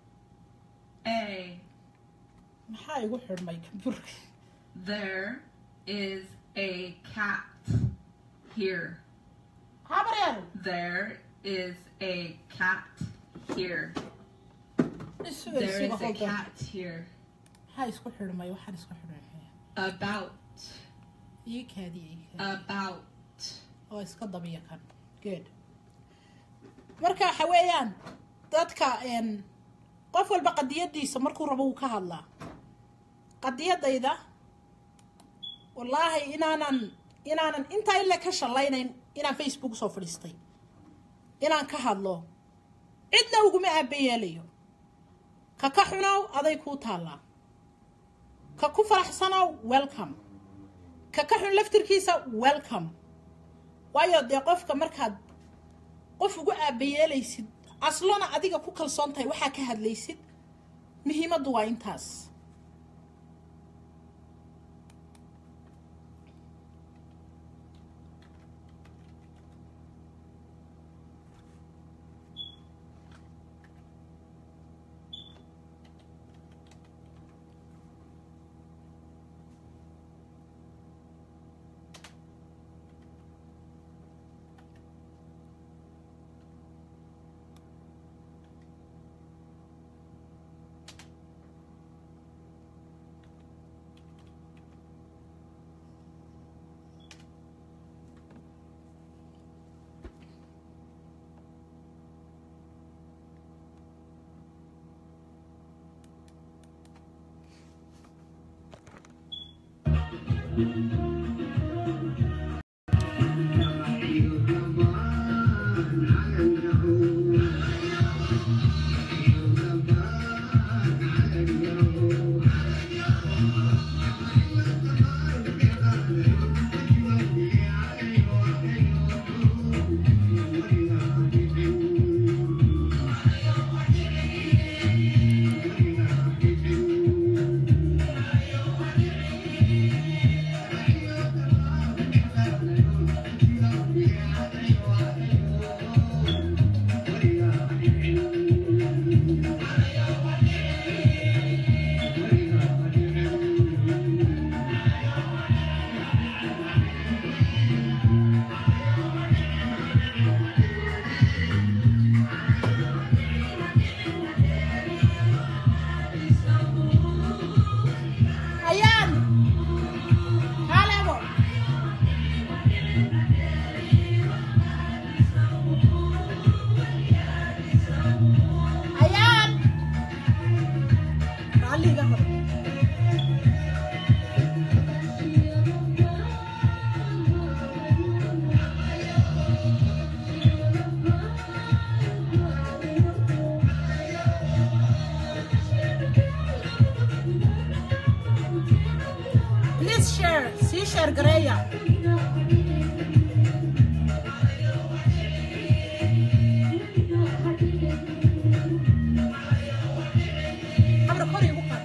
A maxaa igu xidhmay kamburka There is a cat here. habaryar There is a cat here. isuga There isuga is a holda cat here. maxaa isku xidhmay waxaan isku xidhmay About. ii kaadiya ii kaadiya About. oo iska dabiya kan good marka waxa weeyaan dadka n qof walba qadiyadiisa markuu rabo wuu ka hadlaa qadiyadayda wallaahi inaanan inaanan intaa ila ka shallaynayn inaan facebook soo fadhiistay inaan ka hadlo cidna uguma aabayeelayo ka ka xunow aday kuu taallaa ka ku faraxsanow welcome ka ka xun laftirkiisa welcome waayo dee qofka markaad qof ugu aabayeelaysid aslona adiga ku kalsoon tahay waxaa ka hadlaysid muhiimaddu waa intaas sheergareeya habra kor igu qaad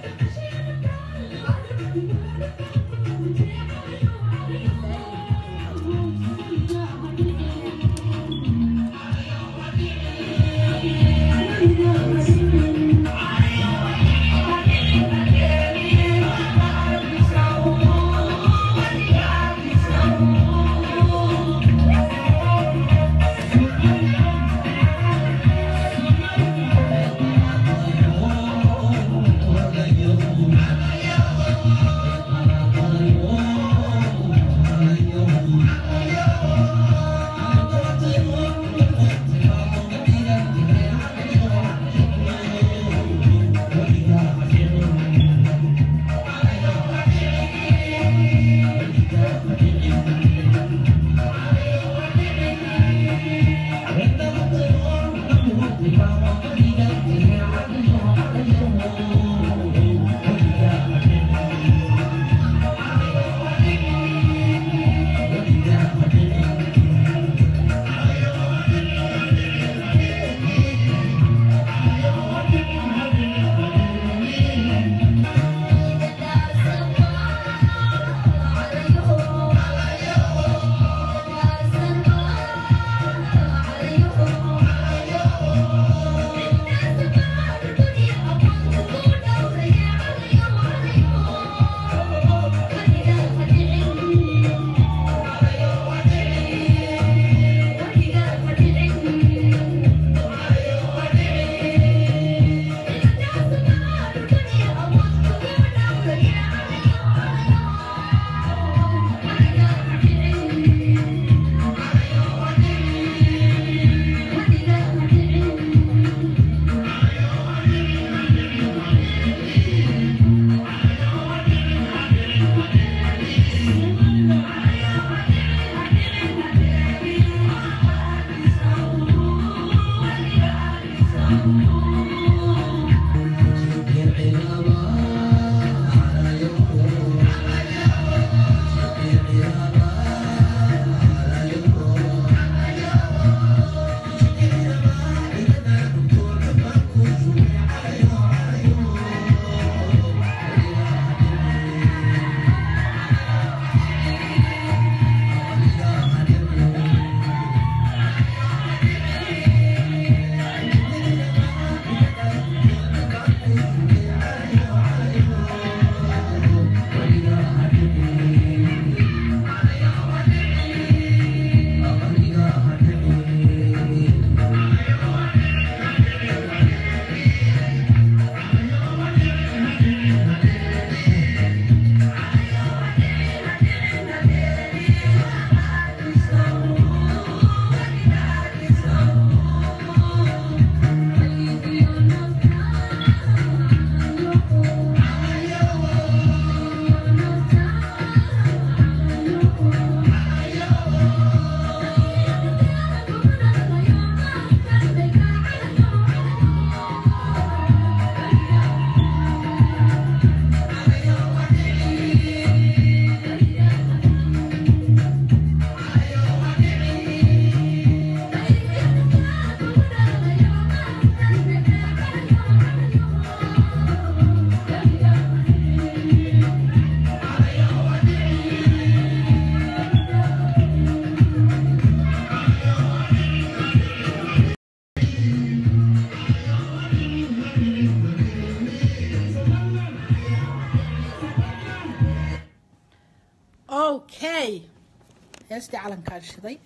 okay heestii calankaan shiday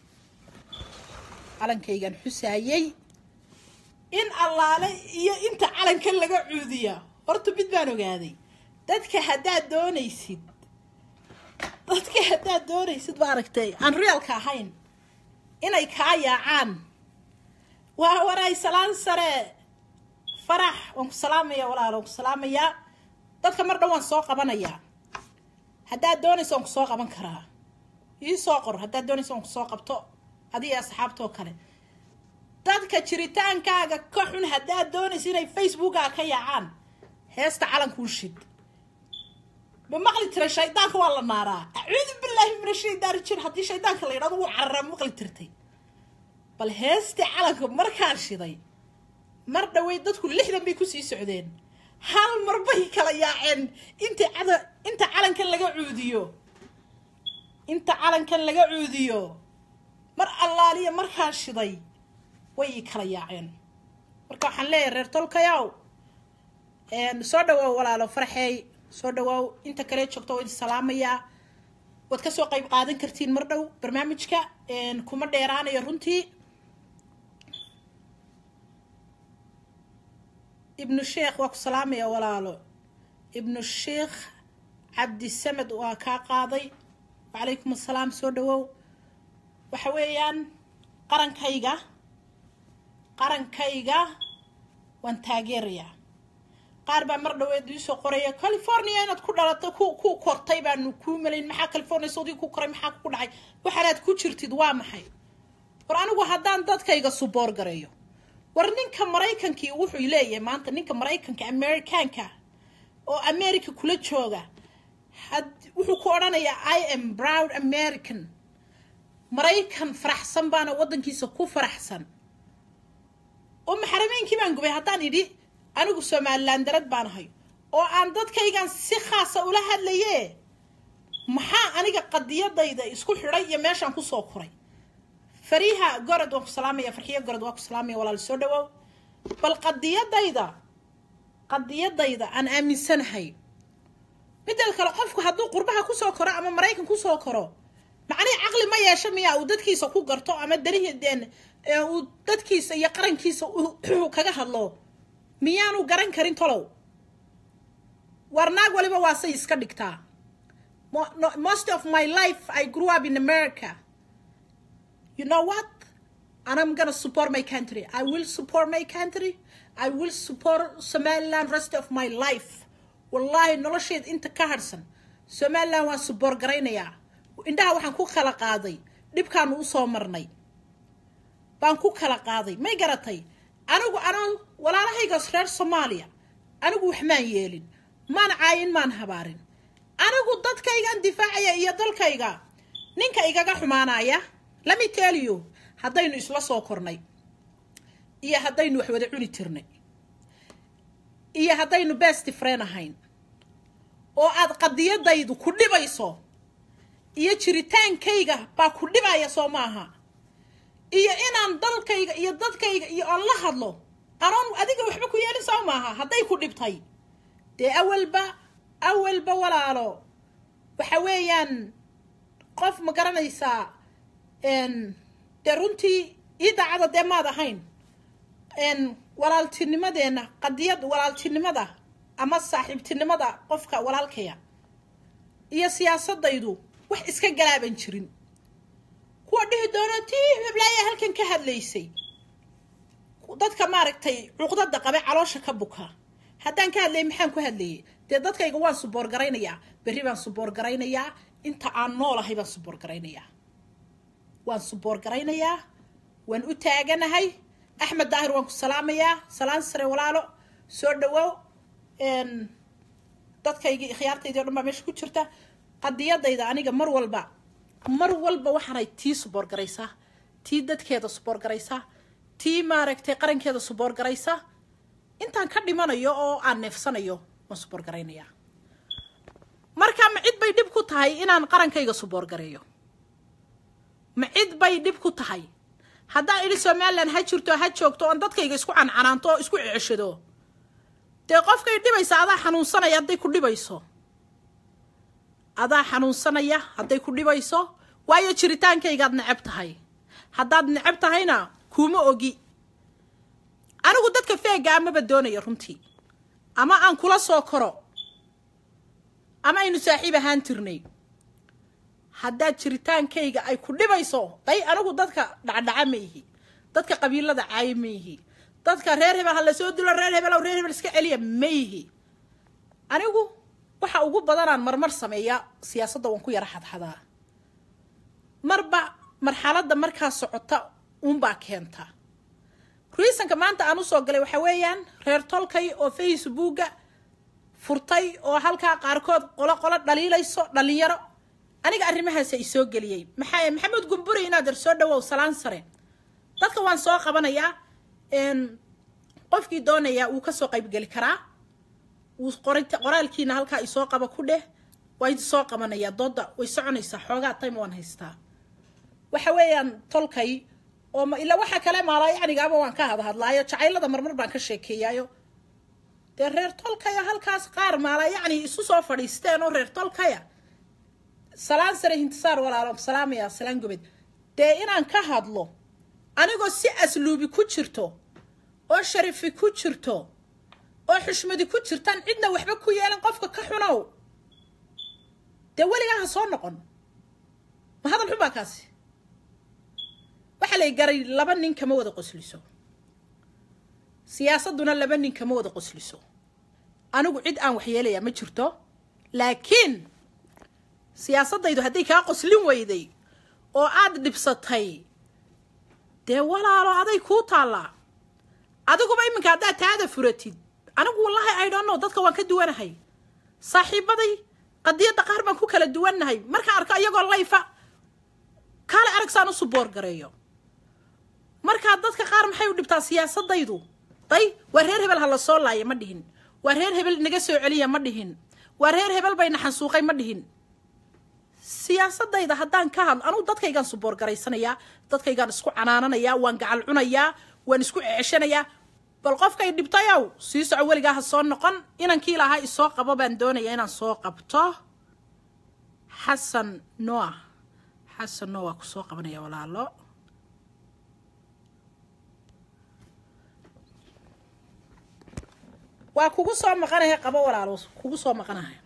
calankaygaan xusaayey in allaale iyo inta calanka laga cuudiya horta mid baan ogaaday dadka haddaad doonaysid dadka haddaad doonaysid maaragtay aan reelka ahayn inay kaa yaacaan waa waray salaan sare farax waan ku salaamaya walaal waan ku salaamayaa dadka mar dhan waan soo qabanayaa haddaad doonayso waan ku soo qaban karaa ii soo qor haddaad doonayso waan ku soo qabto adiga asxaabtoo kale dadka jiritaankaaga ka xun haddaad doonayso inay facebookaa ka yaacaan heesta calankuu shid ma maqli tiray shaydaanka waa la naaraa acuudu billaahi min ashaydaani jir haddii shaydaanka la yidhahdo wuu cararaa ma maqli tirtay bal heestii calanka markaan shiday mar dhaweyd dadku lixdan bay kusii socdeen hal mar bay kala yaaceen inta cada inta calankan laga cuudiyo inta calankan laga cuudiyo mar allaaliya markaan shiday way ii kala yaaceen marka waxaan leeyahay reer tolkayaw soo dhawaaw walaalo farxeey soo dhawaaw inta kale joogto waa idin salaamayaa waad kasoo qayb qaadan kartiin mar dhow barnaamijka kuma dheeraanayo runtii ibnu sheekh waa ku salaamaya walaalo ibnu sheekh cabdisamed waa kaa qaaday wacalaykum assalaam soo dhawow waxa weeyaan qarankayga qarankayga waan taageerayaa qaar baa mar dhaweed iisoo qoraya california inaad ku dhalato ku ku kortay baanu kuu malayn maxaa california soodii ku koray maxaa ku dhacay waxaanaad ku jirtid waa maxay war anigu haddaan dadkayga suboor gareeyo war ninka maraykankii wuxuu leeyahay maanta ninka maraykanka amerikaanka oo america kula jooga had wuxuu ku odhanayaa i am proud american maraykan faraxsan baana waddankiisa ku faraxsan oo maxarameynkii baan gubay haddaan idhi anigu somalilan darad baan ahay oo aan dadkaygan si khaasa ula hadlaye maxaa aniga qadiyadayda isku xidhay iyo meeshaan kusoo koray fariiha gorod waan ku salaamaya farxiyo gorod waan ku salaamaya walaal soo dhawow bal qadiyadayda qadiyadayda aan aaminsanahay midal kale qofku hadduu qurbaha kusoo koro ama maraykan kusoo koro macnihii caqli ma yeesho miyaa uu dadkiisa ku garto ama darihideen uu dadkiisa iyo qarankiisa kaga hadlo miyaanu garan karin tolow war naag waliba waa say iska dhigtaa most of my life i grew up in america you know what and i'm gonna support my country i will support my country i will support somaliland rest of my life wallahi nolosheed inta ka harsan somaliland waan support garaynayaa indhaha waxaan ku kala qaaday dhibkaanu usoo marnay baan ku kala qaaday may garatay anigu anaa walaalahaygaas reer soomaaliya anigu wax maan yeelin maan caayin maan habaarin anigu dadkaygaan difaacaya iyo dalkayga ninka igaga xumaanaya lami teliyo haddaynu isla soo kornay iyo haddaynu wax wada cuni tirnay iyo haddaynu best friend ahayn oo aad qadiyadaydu ku dhibayso iyo jiritaankayga baa ku dhibaya soo maaha iyo inaan dalkayga iyo dadkayga iyo aan la hadlo anoon adiga waxba ku yeelin soo maaha hadday ku dhibtay dee awalba awalba walaalo waxa weeyaan qof ma garanaysaa dee runtii ii daacada dee maad ahayn walaaltinimadeenna qadiyad walaaltinimada ama saaxiibtinimada qofka walaalkaya iyo siyaasadaydu wax iska galaaban jirin kuwa dhihi doona tii heblaaya halkan ka hadlaysay dadka maaragtay cuqdada qabe caloosha ka buka haddaan ka hadlayay maxaan ku hadlayay dee dadkayga waan suboor garaynayaa berri baan suboor garaynayaa inta aan noolahay baan suboor garaynayaa waan suboor garaynayaa waan u taaganahay axmed daahir waan ku salaamayaa salaan sare walaalo soo dhawow dadkaygii khiyaartaydii o dhan baa meesha ku jirta qadiyadayda aniga mar walba mar walba waxaanay tii suboor garaysaa tii dadkeeda suboor garaysaa tii maaragtay qarankeeda suboor garaysa intaan ka dhimanayo oo aan neefsanayo waan suboor garaynayaa marka ma cid bay dhib ku tahay inaan qarankayga suboor gareeyo ma cid bay dhib ku tahay haddaan idhi somalilan ha jirto ha joogto oon dadkayga isku cancanaanto oo isku ceshado dee qofkay dhibaysa adaa xanuunsanaya hadday ku dhibayso adaa xanuunsanaya hadday ku dhibayso waayo jiritaankaygaad necab tahay haddaad necab tahayna kuuma ogi anigu dadka feega amaba doonaya runtii ama aan kula soo koro ama aynu saaxiib ahaan tirnay haddaad jiritaankayga ay ku dhibayso day anigu dadka dhacdhaca ma ihi dadka qabiilada caayo ma ihi dadka reer hebel ha lasoo dilo reer hebelow reer hebel iska celiya ma ihi anigu waxa ugu badanaan marmar sameeya siyaasadda waan ku yara xadxadaa marba marxaladda markaa socota uunbaa keenta ruisanka maanta aan usoo galay waxaa weeyaan reer tolkay oo facebooka furtay oo halkaa qaarkood qolo qolo dhaliilayso dhalinyaro aniga arrimahaasa isoo geliyey maxaa maxamed gumburi inaad er soo dhawow salaan sare dadka waan soo qabanayaa qofkii doonayaa wuu kasoo qaybgeli karaa wuu qoraalkiina halkaa isoo qaba ku dheh waa idi soo qabanayaa dooda way soconaysaa xoogaa time waan haystaa waxa weeyaan tolkay oo ila waxa kale maalaa yacnigaaba waan ka hadhadlaayo jacaylada marmar baan ka sheekeeyaayo dee reer tolkaya halkaas qaar maalaa yacni isu soo fadhiisteen oo reer tolkaya salaan sare hintisaar walaalo salaamaya salaan gobed dee inaan ka hadlo anigoo si asluubi ku jirto oo sharifi ku jirto oo xushmadi ku jirtaan cidna waxba ku yeelan qofka ka xunow dee weligaa ha soo noqon ma hadal xun baa kaasi waxaa lay garay laba nin kama wada qosliso siyaasadduna laba nin kama wada qosliso anigu cid aan waxyeelayaa ma jirto laakiin siyaasaddaydu hadday kaa qoslin weyday oo aad dhibsatay dee walaalo aday kuu taallaa adiguba iminka haddaad taada furatid anigu wallahi i don't know dadka waan ka duwanahay saaxiibaday qadiyadda qaar baan ku kala duwannahay markaan arko iyagoo layfa kaale aragsaan u suboor gareeyo markaa dadka qaar maxay u dhibtaa siyaasadaydu day waa reer hebel ha la soo laaya ma dhihin waa reer hebel naga soo celiya ma dhihin waa reer hebel bayna xansuuqay ma dhihin siyaasadayda haddaan ka hadlo anugu dadkaygaan suboor garaysanayaa dadkaygaan isku canaananayaa waan gacal cunayaa waan isku ceshanayaa bal qofkay dhibtayow sii soco weligaa ha soo noqon inankii lahaa isoo qabo baan doonayaa inaan soo qabto xasan noa xasan noa waa kusoo qabanaya walaalo waa kugu soo maqanaya qabo walaalo kugu soo maqanaya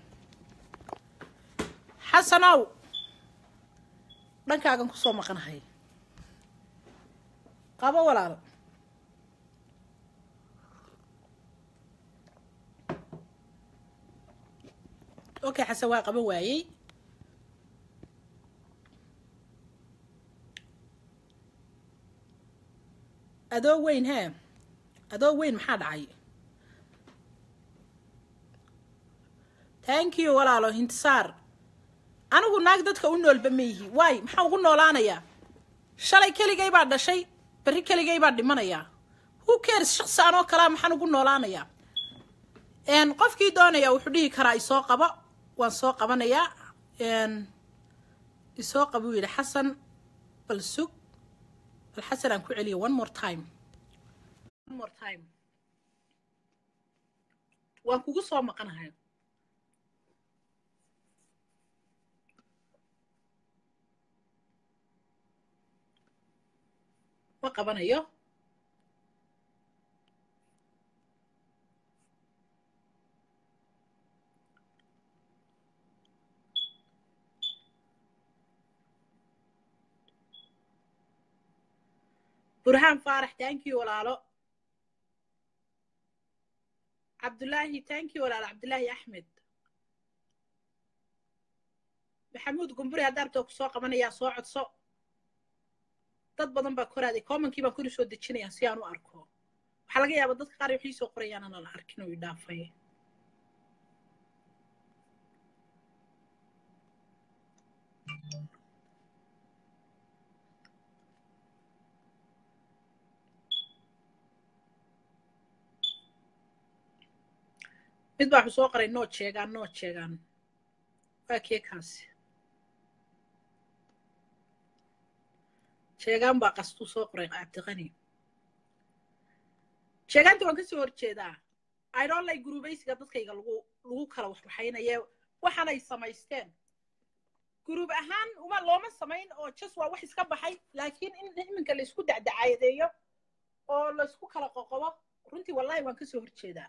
xasanow dhankaagan kusoo maqanahay qabo walaalo okay xasan waa qabo waayey adoo weyn hee adoo weyn maxaa dhacay thank you walaalo hintisaar anigu naag dadka u noolba ma yihi waay maxaa ugu noolaanayaa shalay keligay baa dhashay berri keligay baa dhimanayaa who cares shaqsi anoo kalaa maxaan ugu noolaanayaa qofkii doonaya wuxuu dhihi karaa isoo qabo waan soo qabanayaa isoo qaba uu yidhi xasan bal sug bal xasan aan ku celiyo one more time one more time waan kugu soo maqanahay ma qabanayo burhaan faarax thank you walaalo cabdullaahi thank you walaalo cabdullaahi axmed maxamuud gumburi haddaa rabtoo ku soo qabanayaa soo codso dad badan baa koraaday commonkii baan kori soo dejinayaa si aan u arko waxaa laga yaabaa dadka qaar waxii soo qorayaan aanan arkin oo idhaafay mid baa wuxuu soo qoray nood sheegaan nood sheegaan waa kee kaasi sheegaan baa qastuu soo qoray cabdiqani sheegaanta waan kasoo horjeedaa idonlay guruubaysiga dadkayga lagu lagu kala waxwaxaynaye waxaanay samaysteen guruub ahaan uma looma samayn oo jas waa wax iska baxay laakiin in iminka laysku dacdacaadeeyo oo laysku kala qoqobo runtii wallahi waan kasoo horjeedaa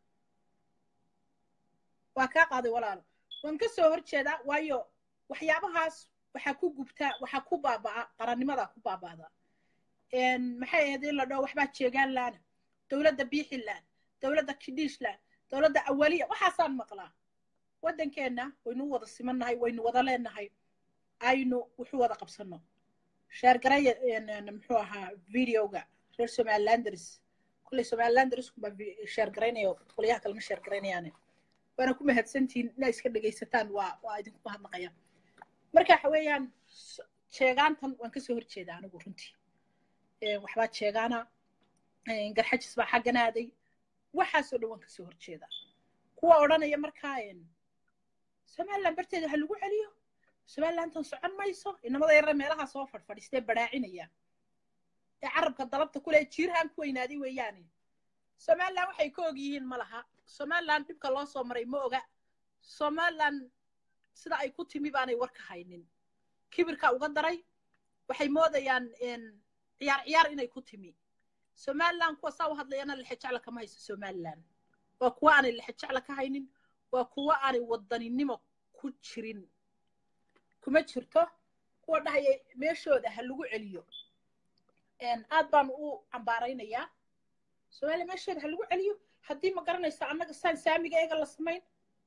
waa kaa qaaday walaalo waan ka soo horjeedaa waayo waxyaabahaas waxaa ku gubtaa waxaa ku baaba'a qarannimadaa ku baaba'da maxay ahayd in la dhaho waxbaa jeegaan laana dowladda biixiland dowladda kidhiishland dowladda awaliya waxaasaan maqlaa waddankeenna waynu wada simannahay waynu wada leenahay aynu wuxuu wada qabsanno sheergaraya muxuu ahaa videoga reer somalilanders kulley somalilandersku baa sheergaraynaya qolyaha kalema sheergaraynayaane waana ku mahadsantihiin inaa iska dhegaysataan waa waa idinku mahadnaqaya marka waxa weeyaan s- jeegaantan waan kasoo horjeeda anigu runtii Ee, waxbaa jeegaana ee, garxajis baa xaggan aaday waxaasoo dhan waan kasoo horjeedaa kuwa odhanaya markaa een, somaliland barteeda ha lagu celiyo somalilandan socon mayso inamada yarre meelaha soo fadhfadhiistee badhaacinaya ee carabka dalabta kule jiirhaan ku weynaaday weeyaane somaliland waxay ka og yihiin ma laha somaliland dhibka loo soo maray ma oga somaliland sida ay ku timi baanay war ka haynin kibirka uga daray waxay moodayaan een, ciyaar ciyaar inay ku timi somaliland kuwa saa u hadlayana lexejecla kama hayso somaliland waa kuwa aanay lexejecla ka haynin waa kuwa aanay wadaninimo ku jirin kuma jirto kuwa dhahaya meeshooda ha lagu celiyo Een, aad baan u cambaaraynayaa soomaaliya meeshooda ha lagu celiyo haddii ma garanaysa annaga saan saamiga eega la samayn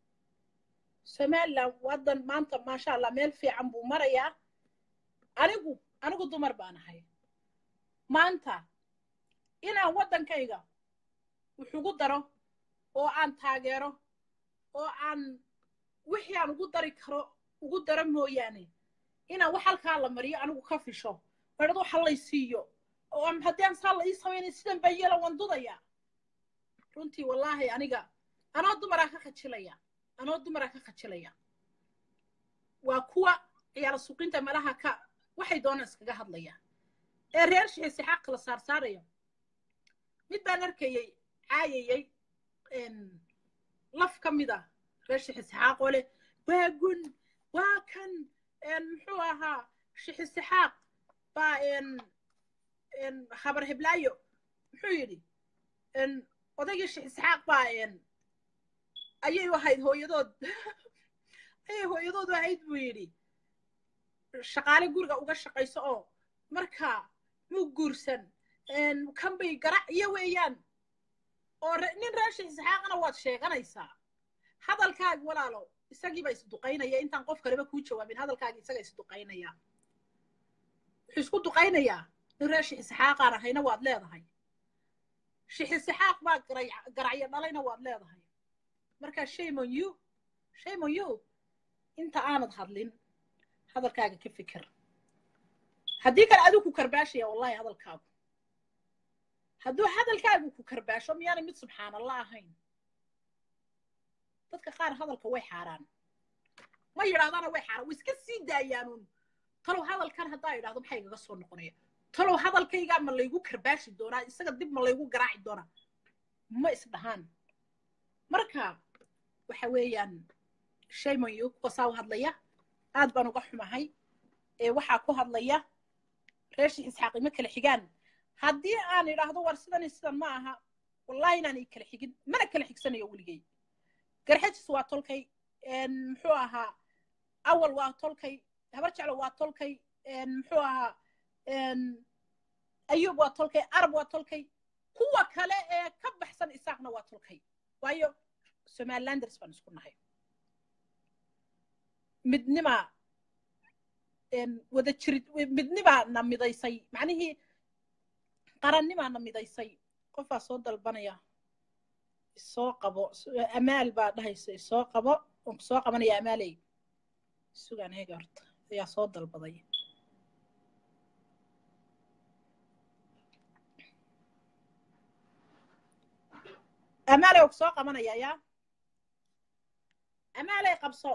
somaliland wadan maanta maasha allah meel fiican buu marayaa anigu anigu dumar baan ahay maanta inaan waddankayga wuxugu daro oo aan taageero oo aan wixii aan ugu dari karo ugu daro mooyaane inaan wax halkaa la mariyo anigu ka fisho badhad waxa lay siiyo oo aan- haddii aan saa la ii samaynay sidan baa yeela waan dudaya runtii wallaahi aniga anoo dumaraa ka khajilaya anoo dumaraa ka khajilaya waa kuwa ciyaala suuqinta meelaha ka waxay doonaan iskaga hadlaya ee reer shixiisi xaq la saarsaaraya mid baan arkayey caayayey een, laf ka mid ah reer shixisixaaq oo leh waa gun waa kan een, muxuu ahaa shixisixaaq baa een, een, habar heblaayo muxuu yidhi een, odaygii shixisixaaq baa een, ayay u ahayd hooyadood ayay hooyadood u ahayd buu yidhi shaqaale guriga uga shaqayso oo marka muu guursan een, kan bay garac iyo weeyaan oo re- nin reer shixisixaaqana waad sheeganaysaa hadalkaaga walaalo isagiiba isduqaynaya intaan qof kaleba kuu jawaabin hadalkaaga isaga isduqaynaya wuxuu isku duqaynayaa nin reer shixisixaaqaan ahayna waad leedahay shixisixaaq baa garay- garacyo dhalayna waad leedahay marka shame on you shame on you inta aanad hadlin hadalkaaga ka fikir haddii kale adigu ku karbaashaya wallahi hadalkaagu hadduu hadalkaagu ku karbaasho miyaanay mid subxaanallah ahayn dadka qaar hadalka way xaaraan ma yidhahdana way xaaraan way iska sii daayaanuun talow hadalkan haddaa idhahdo maxaa igaga soo noqonaya talow hadalkaygaa ma laygu karbaashi doonaa isaga dib ma laygu garaaci doonaa ma isdhahaan marka waxa weeyaan shaymayo kuwa saa u hadlaya aad baan uga xumahay ee waxaa ku hadlaya reer sheekh isxaaq ima kala xigaan haddii aan idhaahdo war sidan iyo sidan ma aha wallahi inaan i kala xigin mana kala xigsanayo weligay garxajis waa tolkay een, muxuu ahaa awal waa tolkay habar jeclo waa tolkay een, muxuu ahaa een, ayuub waa tolkay arab waa tolkay kuwa kale ee ka baxsan isaaqna waa tolkay waayo somalilanders baan isku nahay midnima een, wada jirid midnibaa na midaysay macnihii qarannimaa na midaysay qofbaa soo dalbanaya isoo qabo amaal baa dhahaysa isoo qabo waan ku soo qabanaya amaaley sugaan eega horta ayaa soo dalbaday amaaley waan ku soo qabanaya yaa amaaley qabso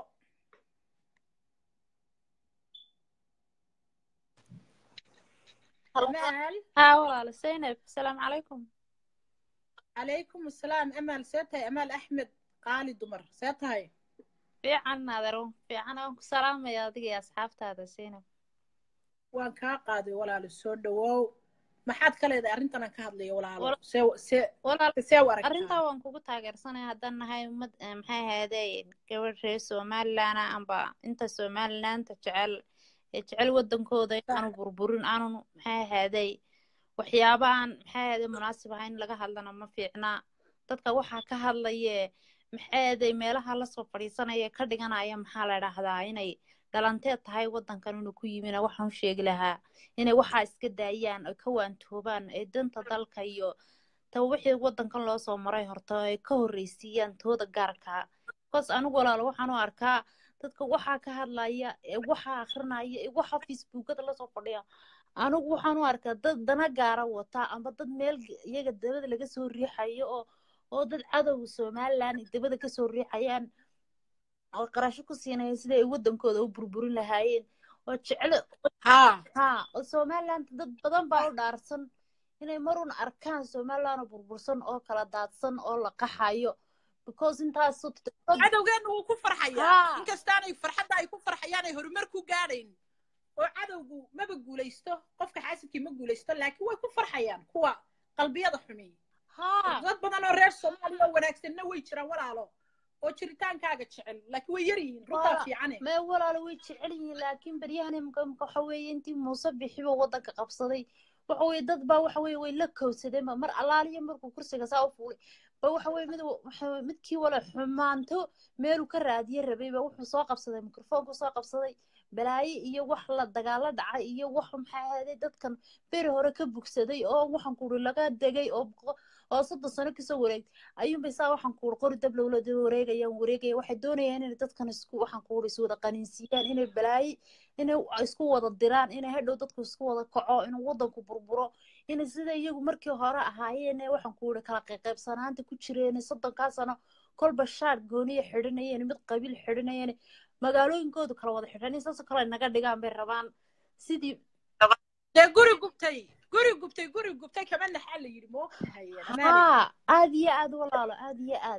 amaal ها والله زينب السلام عليكم calaykum asalaam amaal see tahay amaal axmed qaali dumar see tahay fiican naadaro fiican aan ku salaamaya adiga iyo asxaabtaada Zainab waan kaa qaaday walaalo soo dhawow maxaad ka leedahay arrintan aan ka hadlayo walaalo Wal- see see walaal see u aragtaa arrintaa waan kugu taageersanaya haddaan nahay ummad eh, maxay ahaydee gabadh reer somaliland ah amba inta somalilandta jecel ee jecel wadankooda inaanu burburin aanu maxay ahaydee waxyaaba aan maxay ahaydee munaasib ahayn in laga hadlana ma fiicna dadka waxaa ka hadlaye maxay ahaydee meelaha lasoo fadhiisanaya ka dhiganaya maxaa la dhahdaa inay dhalanteed tahay wadankan inuu ku yimina waxaan u sheegi lahaa inay waxaa iska daayaan ay ka waantoobaan ee danta dalka iyo ta wixii wadankan loo soo maray horta ay ka horreysiiyaan tooda gaarka because anigu walaalo waxaan u arkaa dadka waxaa ka hadlaya ee waxaa akrinaya ee waxaa facebookada lasoo fadhiya anigu waxaan u arkaa dad dana gaara wata ama dad meel iyaga dabada laga soo riixayo oo oo dad cadowga somaliland dabada kasoo riixayaan oo qarasho ku siinaya sida ay wadankooda u burburin lahaayeen oo jeclo haa ha oo somaliland dad badan baa u dhaarsan inay marun arkaan somaliland oo burbursan oo kala daadsan oo la qaxayo because intaas cadowgeena wuu ku farxayaa Haa. inkastaanay farxadda ay ku farxayaan ay horumar ku gaadhayn oo cadowgu maba guulaysto qofka xaasidkii ma guulaysto laakiin way ku farxayaan kuwa qalbiyada xumi ha dad badan oo reer soomaaliya oo wanaagsanna way jiraan walaalo oo jiritaankaaga jecel laakiin way yar yihiin runtaa Wala- fiicane mee walaalo way jecel yihiin laakiin baryahan imika imika waxa weeye intii muuse bixiba waddanka qabsaday waxa weeye dad baa waxa weeye way la kowsadeen ba mar allaaliya markuu kursiga saa u fuulay ba waxa weeye mid waxa weeye midkii wala xumaanto meeluu ka raadiye rabay ba wuxuu soo qabsaday mikrofoonku soo qabsaday balaayo iyo wax la dagaalo dhacay iyo wax maxaa ahaaday dadkan beri hore ka bugsaday oo waxaan kuuri laga degay oo boqo- oo soddon sano kasoo wareegtay ayuunbay saa waxaan kuuri qori dab lowla wareegayaan wareegaya waxay doonayaan inay dadkan isku waxaan kuuri iswada qaniinsiiyaan inay balaayo inay isku wada diraan inay hadhow dadku isku wada kaco inuu wadanku burburo inay sida iyagu markii hore ahaayeen ee waxaan kuuri kala qayqaybsanaanta ku jireen soddonkaa sano kolba shaar gooniya xidhanayeen mid qabiil xidhanayeen magaalooyinkoodu kala wada xidhan saasoo kale ay naga dhigaan bay rabaan sidii dee guri gubtay guri gubtay guri gubtay kama naxaa la yidhi moogtahay haa aad iyo aad walaalo aad iyo aad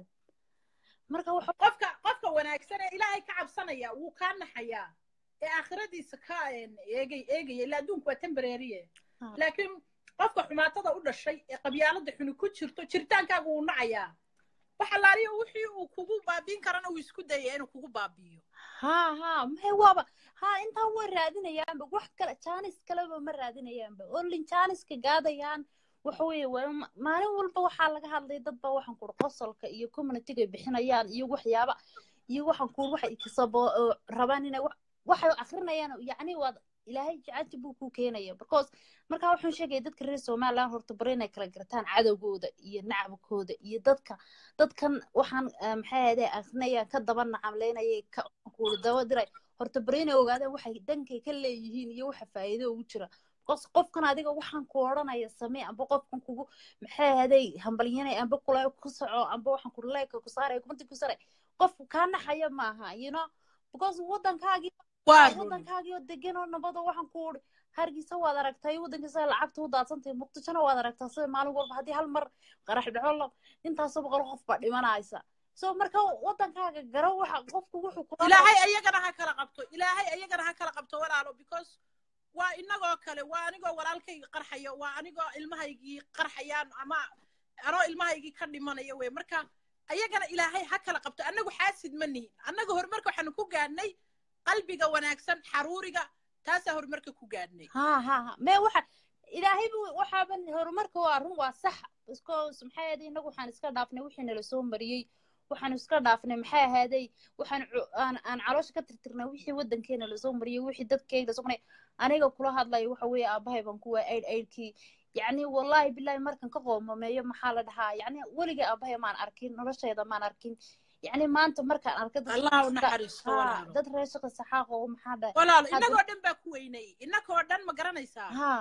marka waxa qofka qofka wanaagsan ee ilaahay ka cabsanaya wuu kaa naxayaa ee aakhiradiisa ka een, eegay eegaya ilaa adduunku waa temporarye Ah. laakiin qofka xumaatada u dhashay ee qabyaalada xuni ku jirto jiritaankaaga wuu nacayaa wax allaaliya wixii uu kugu baabiin karana uu isku dayaya inuu kugu baabiiyo haa haa maxay waaba haa intaa way raadinayaanba wax kale jaanis kaleba ma raadinayaanba olin jaaniska gaadayaan waxa weeye waa ma- maalin walba waxaa laga hadlay dad baa waxaan kuuri qosolka iyo communityga ay bixinayaan iyo waxyaaba iyo waxaan kuuri waxay kasabo oo rabaan inay wax waxay akrinayaan yacni waad ilaahay jacayl buu ku keenaya because markaa waxaan sheegaya dadka reer somaliland horta bari inay kala gartaan cadowgooda iyo nacabkooda iyo dadka dadkan waxaan eh, maxay ahayde akrinayaan ka daba nacamleynayay ka kuuli daba diray horta bari inay ogaadaan waxay dhankay ka leeyihiin iyo waxa faa'iido ugu jira because qofkan adiga waxaan ku odhanaya samee amba qofkan kugu maxay ahayday hambalyanay amba kula ku soco amba waxaan ku leeka ku saaray kumanti ku saaray qofku kaa naxaya maaha you know because waddankaagii waa run waddankaagii oo degan oo nabado waxaan ku uri hargeysa waad aragtay waddankiisa lacagta u daadsantahay muqdishona waad aragtaa sida maalin walba haddii hal mar qarax dhaco la intaasoo boqol qof baa dhimanaysa so marka waddankaaga garo waxa qofku wuxuu kula ilaahay ayagana ha kala qabto ilaahay ayagana ha kala qabto walaalo because waa inagoo kale waa anigoo walaalkayga qarxayo waa anigoo ilmahaygii qarxayaan ama anoo ilmahaygii ka dhimanaya wey marka ayagana ilaahay ha kala qabto annagu xaasid ma nihin annaga horumarka waxaanu ku gaadhnay qalbiga wanaagsan xaruuriga taasaa horumarka ku gaadhnay ha ha ha mee waxa ilaahay bu waxaaban horumarka waa run waa sax because maxay ahaaday inagu waxaan iska dhaafnay wixii nala soo mariyey waxaan iska dhaafnay maxay ahaaday waxaan cu- aan aan caloosha ka tirtirnay wixii waddankeena lasoo mariyey wixii dadkeyga lasoo mariyey aniga kula hadlayo waxa weeye aabahay baan kuwa aid aidkii yacni wallahi billahi markan ka qoomameeyo maxaa la dhahaa yacni weligay aabahay maan arkin noloshayda maan arkin yacni maanta markaan arkay dad allah u shaqo- naxariisto haa, walaalo dad reer shaqa saxaaq oo maxaa dhahay walaalo Hadda- inagoo dhan baa ku weynay inagoo dhan ma garanaysaa haa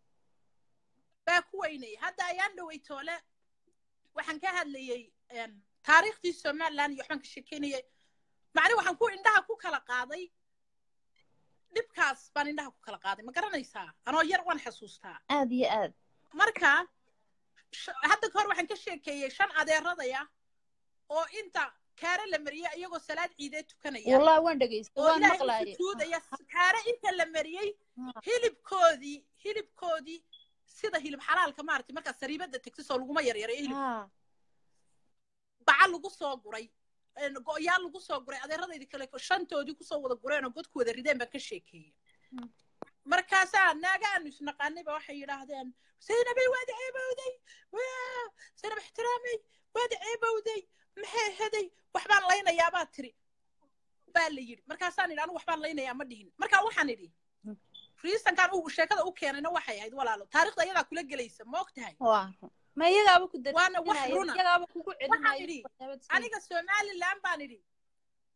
baa ku weynay hadda ayaan dhowey toole waxaan ka hadlayey een, taariikhdii somaliland iyo waxbaan ka shekeynayay macni waxaan ku indhaha ku kala qaaday dhibkaas baan indhaha ku kala qaaday ma garanaysaa anoo yar waan xasuustaa aad iyo aad marka sh- hadda ka hor waxaan ka sheekeeyey shan adeeradaya oo inta kaare la mariyey iyagoo salaad ciidee tukanaya wallahi waan dhegaystay oo waan ilaahay u maqlaayay sujuudaya kaare inta la mariyey Ha. hilibkoodii hilibkoodii sida hilib xalaalka maaragtay markaa sariibada tegta soo laguma yaryareeyo hilib haa baca lagu soo guray een, go'yaal lagu soo guray adeeradaydi kale shantoodii kusoo wada gureen oo godku wada rideen baan ka sheekeeyey Mm. markaasaa naagaanu isnaqaanay ba waxay yidhaahdeen zaynabay waad ceebowday waa zaynab ixtiraamay waad ceebowday maxay heday waxbaan laynayaabaa tiri baa la yidhi markaasaan idhi anigu waxbaan laynayaa ma dhihin markaa waxaan idhi Mm. riisankan uu sheekada u keenayna waxay ahayd walaalo taariikhda iyadaa kula gelaysa ma og tahay waa run ma iyagaaba ku waana wax darinaya runa iyagaaba kugu waxaan celinaya idhi waxyaabad iska- aniga somaliland baan idhi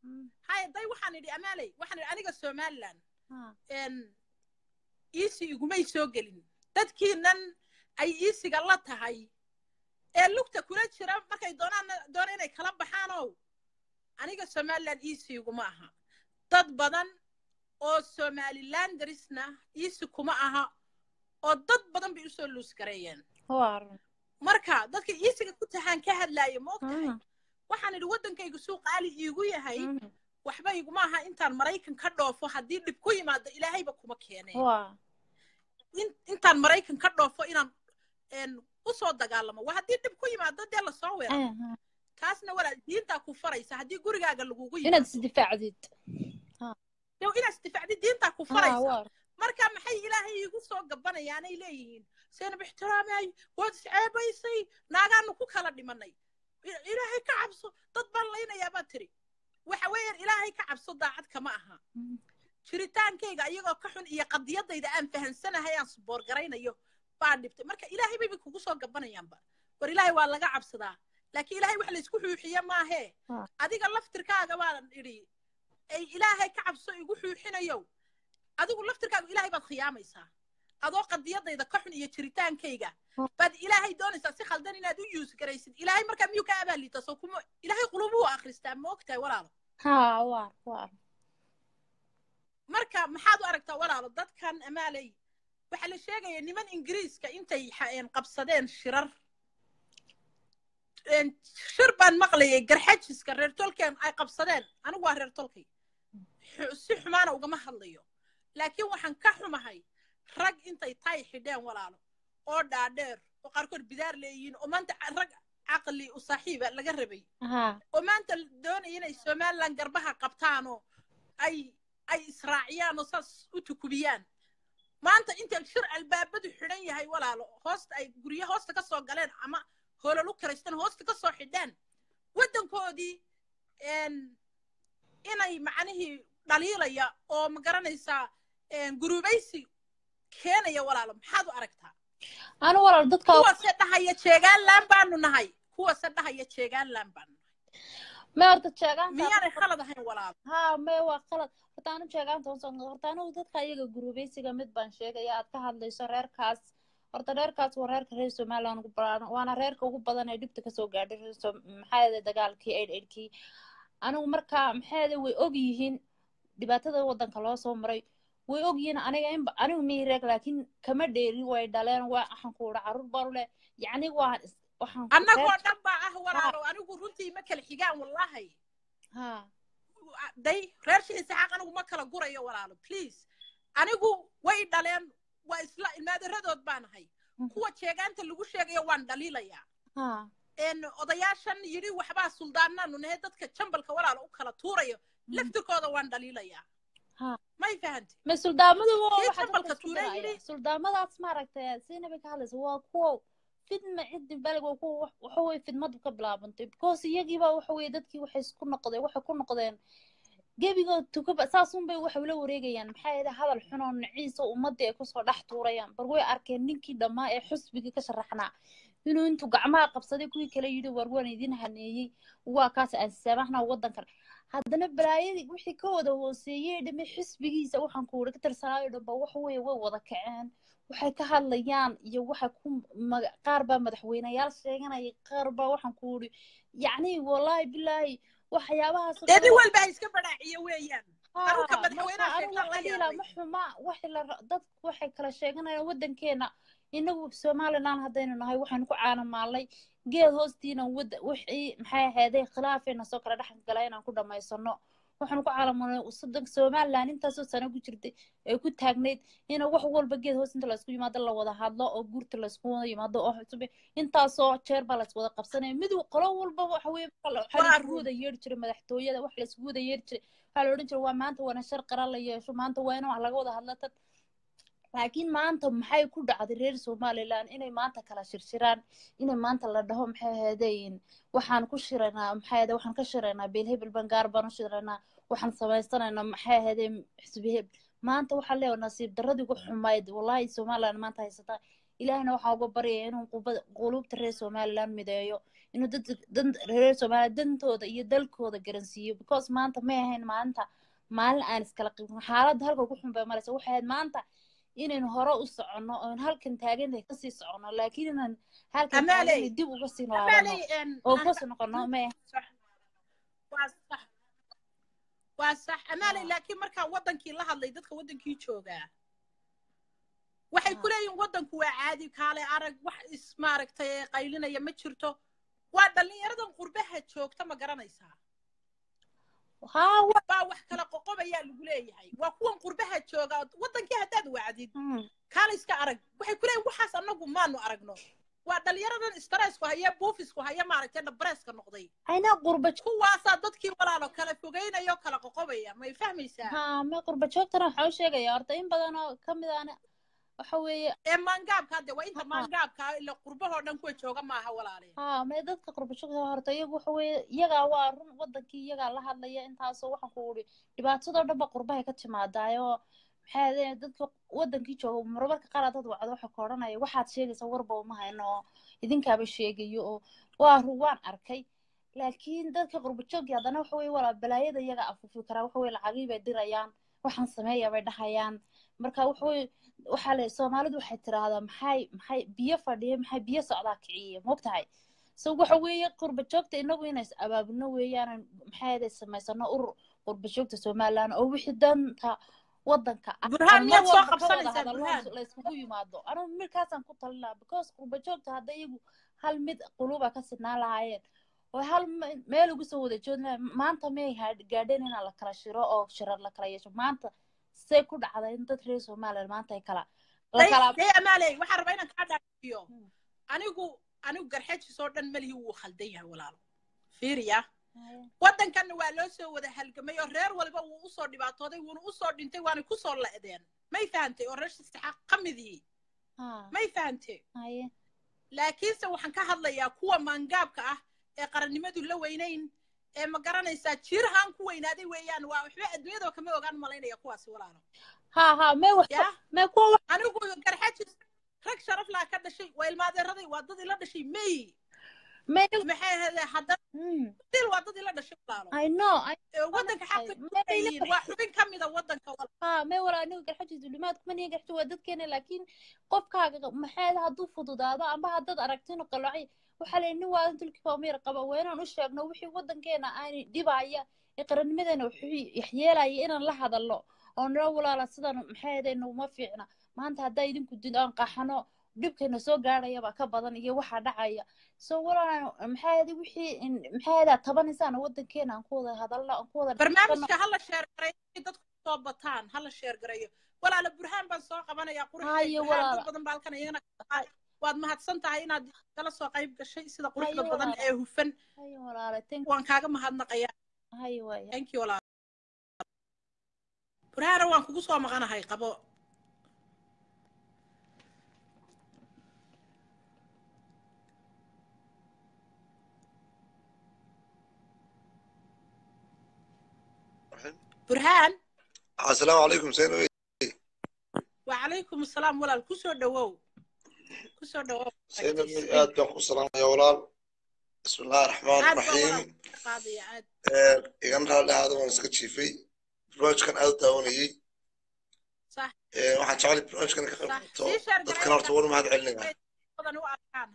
Mm. hay day waxaan idhi amaaley waxaan idhi aniga somaliland Ha. n iisi igumay soo gelin dadkiinan ay iisiga la tahay ee lugta kula jira markay doonaan doona inay kala baxaanow aniga somaliland iisi iguma aha dad badan oo somalilanderisna iisi kuma aha oo dad badan bay usoo luus gareeyeen waa run marka dadka iisiga ku tahaan ka hadlaaya ma og tahay Mm. waxaan idhi waddankaygu suu qaali iigu yahay Mm. waxba iguma aha intaan maraykan ka dhoofo haddii dhib ku yimaado ilaahayba kuma keeneen waa in- intaan maraykan ka dhoofo inaan een, usoo dagaalamo waa haddii dhib ku yimaado dee lasoo weero Aha. taasna walaal diintaa ku faraysa haddii gurigaaga lagugu inaad yimaado isdifaacdid yow inaad isdifacdi diintaa ku Ha, faraysa waa marka maxay ilaahay iigu soo gabanayaanay leeyihiin seenab ixtiraamay waad isceebaysay naagaanu ku kala dhimanay I- ilaahay ka cabso dad baan laynayaa baad tiri waxa weeyaan ilaahay ka cabso daacad kama aha Mm. jiritaankayga iyagoo ka xun iyo qadiyadayda aan fahansanahay aan suboorgaraynayo baa dhibtay marka ilaahay bayba kugu soo gabanayaanba war ilaahay waa laga cabsadaa laakiin ilaahay wax laysku xuuxiye maahee Ah. adiga laftirkaaga baan idhi ay ilaahay ka cabso igu xuuxinayo adigu laftirkaaga ilaahay baad khiyaamaysaa adoo qadiyadayda ka xun iyo jiritaankayga Ah. baad ilaahay doonaysaa si khaldan inaad u yuus garaysid ilaahay markaa miyuu ka abaaliita soo kuma ilaahay qulubuhu akhristaa ma ogtahay walaalo ha waa waa marka maxaad u aragtaa walaalo dadkan amaaley waxaa la sheegaya niman ingiriiska intay xa- een qabsadeen shirar een shir baan maqlayay garxajiska reer tolkeen ay qabsadeen anigu waa reer tolkay Xu- si xumaana ugama hadlayo laakiin waxaan ka xumahay rag intay tay xidheen walaalo oo dhaadheer oo qaarkood bidaar leeyihiin oo maanta ca- rag caqli u saaxiiba laga rabay ha oo maanta doonaya inay somaliland garbaha qabtaanoo ay ay israaciyaan oo saas u tukubiyaan maanta inta shir albaabadu xidhan yahay walaalo hoosta ay guryo hoosta ka soo galeen ama hoolal u karaystaan hoosta ka soo xidhaan waddankoodii een, inay macnihii dhaliilaya oo ma garanaysaa een, gurubaysi keenaya walaalo maxaad u aragtaa anu walaal dadka kuwase dhahaya jeegaanlaan baanu nahay kuwase dhahaya jeegaanlaan baanu nahay me horta jeegaanta miyaanay khalad ahayn walaalo ha me waa qalad horta anu jeegaanta hoos horta anigu dadka iyaga gurubaysiga mid baan sheegaya aad ka hadlayso reerkaas horta reerkaas waa reerka reer somaliland ugu badan waana reerka ugu badan ee dhibta kasoo gaadhay reer Som- maxaa yeelay dagaalkii aid aidkii anigu marka maxaa yeelay way og yihiin dhibaatada wadanka loo soo maray way og yihiin aniga in anigu mii reeg laakiin kama dheerin way dhaleen waa waxaan ku udha carruur baan u leh yacni waa is- waxaan ku- annagoo reer- dhan baa ah walaalo anigu runtii ma kala xigaan wallahi ha day reer shiisa xaq anigu ma kala gurayo walaalo please anigu way dhaleen waa isla ilmaadaradood baan ahay Mhm. kuwa jeegaanta lagu sheegayo waan dhaliilayaa ha een odayaashan yidhi waxbaa suldaanaanu nahay dadka jambalka walaalo u kala tuurayo laftirkooda waan dhaliilayaa Ha. may fahanti ma suldaamadu waa Kii waxa jambalka dadka isku tuuray diraya yidhi. suldaamadaas maaragtay siinaba ka hadlaysa waa kuwa fidma ciddi balig waa kuwa wax- waxa weye fidmadu ka bilaabantay because iyagiiba waxa weye dadkii waxay isku noqdeen waxay ku noqdeen gebigood tukaba saasunbay waxay ula wareegayaan maxaa yeelay hadal xun oo naciisa ummadii ay kusoo dhex tuurayaan bar way arkeen ninkii dhammaa ee xusbigii ka sharaxnaa inuu intuu gacmaha qabsaday kuwii kale yidhi war waan idin haneeyey waa kaas aan saamaxna wadankan haddana balaayadii wixii ka wada hooseeyey dhame xisbigiisa waxaan ku wada ka tirsanaayo dhanba waxa weeye way wada kaceen waxay ka hadlayaan iyo waxay ku maga- qaar baa madaxweyneyaal sheeganaya qaar baa waxaan ku wuri yacni wallaahi bilaahi waxyaabahaas oo dee nin kale- walba ha iska badhaaciyo weeyaan Haa, Anuga marka madaxweynaha anigu sheegtaan la waxaan dhihi yaabay. lahaa ma xuma waxay la ra- dadku waxay kala sheeganayaan wadankeena inagu somaliland haddaynu nahay waxaynu ku caanamaalnay geed hoostiina wada wixii maxay ahaydee khilaafeena soo kala dhex gala inaan ku dhamaysano waxaanu ku caalamaalnay soddonka somaliland intaasoo sano ku jirtay ee ku taagnayd ina wax walba geed hoos inta laysku yimaado la wada hadlo oo guurta laysku wada yimaado oo xusube intaasoo jeer baa lays wada qabsanaya mid qolo walba waxa weye waxaa Waa laysku run. wada yeeri jiray madaxtooyada wax laysku wada yeeri jiray waxaa la odhan jiray waa maanta waana shar qaran la yeesho maanta waa in wax laga wada hadla tad laakiin maanta maxay ku dhacday reer somaliland inay maanta kala shirshiraan inay maanta la dhaho maxay ahaydeen waxaan ku shiraynaa maxay ahayd waxaan ka shiraynaa beel hebel baan gaar baan u shiraynaa waxaan samaysanaynaa maxay ahaydeen xisbi hebel maanta waxaa leeyahay nasiib darradii ugu xumayd wallaahi somaliland maanta haysataa ilaahna waxaa uga baryaya inuu qubada- qulubta reer somaliland mideeyo inuu dad dan reer somaliland dantooda iyo dalkooda garansiiyo because maanta may ahayn maanta maalin aan iskala qibin xaaladda halka ugu xun bay maraysa waxay ahayd maanta inaynu hore u soconno oon halkan taagantahay kasii soconno laakiin inaan halkan Amaaley. taagantahay dib uga sii noolano amaaley een, oo aan- kasii noqono may sax. waa sax waa sax amaaley Ah. laakiin markaa wadankii la hadlay dadka wadankii joogaa waxay ku Ah. leeyihin wadanku waa caadi kaale arag wax is maaragtay qaylinaya ma jirto waa dhallinyaradan qurbaha joogta ma garanaysaa haa wa baa wax kala qoqobayaa lagu leeyahay waa kuwan qurbaha jooga wadankii haddaad wacdid Mm. kaale iska arag waxay ku leeyihin waxaas annagu maanu aragno waa dhallinyaradan stressku haya buufisku haya maaragtay dhabareeska noqday aynaa qurba kuwaasaa dadkii walaalo kala fogeynaya oo kala qoqobaya may fahmaysaa haa me qurba joogtana waxaa u sheegaya horta in badan oo kamid ahna waxa weeye ee maangaabka hadde waa inta Ha. maangaabka ila qurbahoo dhan kuwa jooga maaha walaale haa me dadka qurba joogta horta iyagu waxa weeye iyagaa waa run wadankii iyagaa la hadlaya intaasoo waxaan ku uri dhibaatadoo dhan ba qurbahay ka timaadaayoo maxay ahaydeen dadka wadankii jooga marmarka qaar dad wacdo waxa ka odhanaya waxaad sheegaysa warba uma hayno oo idinkaaba sheegayo oo waa run waan arkay laakiin dadka qurba joogii haddana waxa weye walaa balaayada iyaga afuufi karaa waxa weye lacagii bay dirayaan waxaan sameeya bay dhahayaan marka waxa weye waxaa le soomaalidu waxay tiraahdaa maxay maxay biyo fadhiya maxay biyo socdaa kiciya mogtahay so waxa weeye qurba joogta inagu inays abaabulno weeyaan maxay ahayd samaysano urur qurba joogta somaliland oo wixii danta wadanka ah burhaan aan mar miyaad soo walba ka wada qabsanaysaa hadalno burhaan la iskugu yimaado anigu midkaasaan ku talin lahaa because qurba joogta hadda iyagu hal mid quluba ka sidnaan lahaayeen oo hal me- meel ugu soo wada joodin lahaayeen maanta miyay ha- gaadheen inaan la kala shiro oo shirar la kala yeesho maanta see ku dhacda in dad reer somaliland maanta ay kala la day kala day amaaley waxaan rabaa inaan kaa dhaafiyo Hmm. anigu anigu garxajis oo dhan malihii wuu khaldan yahay walaalo fiiriya waddankanna waa loo soo wada halgamay oo reer walba wuu usoo dhibaatooday wuuna usoo dhintay waana kusoo la'deen may fahantay oo reer saxaaq ka midii haa may fahantay haye laakiinse waxaan ka hadlayaa kuwa maangaabka ah ee qarannimadu la weynayn ee ma garanaysaa jiirhaan ku weynaaday weeyaan waa waxba adduunyadaba kama ogaan malaynaya kuwaasi walaalo haa haa mee wax yaa mee kuwa wax anigu garxajis rag sharaf laa ka dhashay waa ilmaadeeraday waa dad ila dhashay may mee maxay ahayde haddana mm, dil waa dad ila dhashay walaalo I know I ee waddanka Ay, xaqi may yihiin waa xubin ka mida waddanka walaalo haa mee walaa anigu garxajiis dulimaad kuma nihin garxaji waa dadkeena laakiin qofkaaga maxay hadduu fududaado amba haddaad aragtino qalocay waxaa la nin waadan tulkiba umir qaba waa inaan u sheegno wixii waddankeena aani dhibaya ee qarannimadeena wuxuu yaxyeelaya inaan la hadalno oo noo walaala sidan maxay ahayd naguma fiicna maanta haddaa idinku did aan qaxano dhibkeena soo gaadhayaba ka badan iyo waxaa dhacaya so walaala maxay ahayd wixii in- maxay ahayd tabanaysaan waddankeena aan ku wada hadalno aan ku wada dhaqanno. barnaamijka hala sheergareeyo si dadku soo bataan hala sheergareeyo walaala burhaan baan soo qabanaya Haye, qurux walaala. dad badan baa halkan iyagana waad mahadsan tahay inaad kala soo qayb gashay sida quruxda Haye, badan walaala. ee hufan haye walaala thank waan kaaga mahadnaqaya haye waaya thank you walaala burhaana waan kugu soo maqanahay qabo burhaan asalaamu calaykum seen wey wacalaykum asalaam walaal kusoo dhawow kusoo dhawow seen wey aad baan ku salaamaya walaal bismi illahi raxmaan aad baa raxiim walaal qaadaya aad igana raalli ahaada waan iska jiifay barnaamijkan aad u daawanayey sax Eh, waxaan jeclay barnaamijkan ka qayb sax qabto sii sheer dadkan horta war mahad celinaya badan u arkaan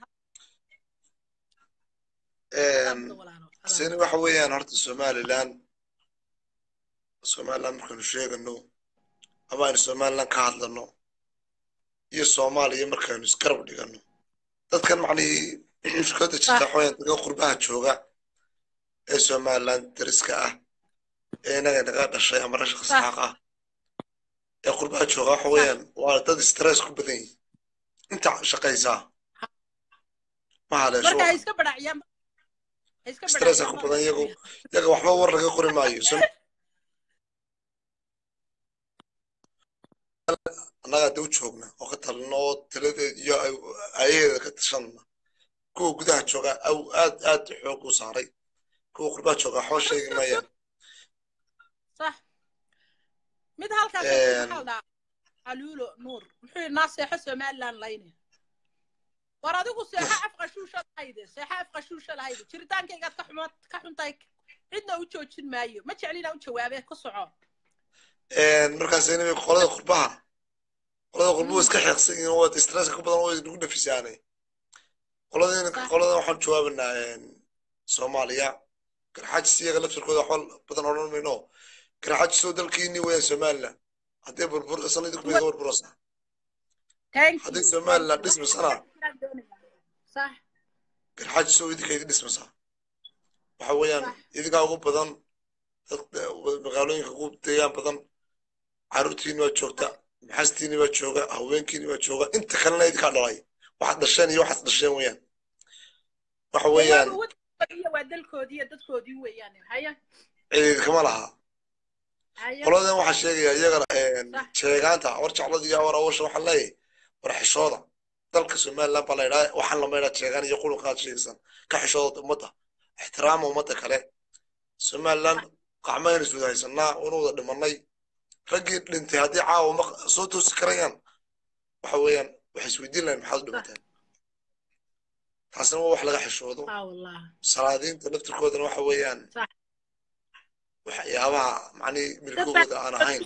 seen waxa weeyaan horta somaliland somaliland markaynu sheegano ama aynu somaliland ka hadlano iyo soomaaliya markaynu isgarab dhigano dadkan macnihii mushkiladda jirta waxa weeyaan dadka qurbaha jooga ee somaliland dariska ah ee inaga naga dhashay ama rasha saxaaq ah ee qurbaha jooga waxa weeyaan waa dad stress ku badan yihin inta shaqaysaa ma haleesho marka ha iska badhacyaan ha iska stressa ku badan iyagu iyaga waxba war laga qori maayo Som- annaga hadda u joogna oo ka talino oo taladeed iyo ay- ayaheeda ka tashanna kuwa gudaha jooga aw aad aad xoog u saaray kuwa qurbaha jooga waxba sheegi maayaan sax mid halkaas Een. maxaa la dhahaa caluulo nuur muxuu yidhi naa seexo somaliland layne war adigu seexa afqashuusha lahayde seexa afqashuusha lahayde jiritaankaygaad ka xumo ka xuntahay cidna u joojin maayo ma jeclina u jawaabee ku soco markaas inay qolada qurbaha qolada qurbuhu iska xeeqsan yihiin oo stresska ka badan oo nagu nafisaanay qolada qolada waxaan jawaabanaa soomaaliya garxaajis iyaga laftirkooda waxba badan odhan mayno garxaajisoo dalkiini weeyaan somaliland haddii burbur sanadii ku bayda burburasa haddii somaliland dhismasana sax garxaajisoo idinka idin dhismasa waxa weeyaan idinkaa ugu badan magaalooyinka ugu deegaan badan caruurtiini waa joogta maxastiini waa jooga haweenkiini waa jooga inta kalena idinkaa dhalay waxaad dhasheen iyo waxaad dhasheen weeyaan waxa weeyaan waa dalkoodii iyo dadkoodii weeyaan haya cid kama laha qoladan waxaa sheegaya iyagana sheegaanta war jeclada iyo war awasha waxaan leeyahay war xishooda dalka somaliland baa la yidhaha waxaan lama yidhaha sheegaan iyo qulunkaad sheegaysan ka xishooda ummadda ixtiraama ummadda kale somaliland qacmaynu iswada haysanaa unu wada dhimanay raggii dhintay haddii caawa ma soo toosi karayaan waxa weeyaan waxay isweydiin lahayn maxaad u dhimateen taasna waa wax laga xishoodo salaadiinta laftirkoodana waxa weeyaan waxyaabaha macnii milkogooda aan ahayn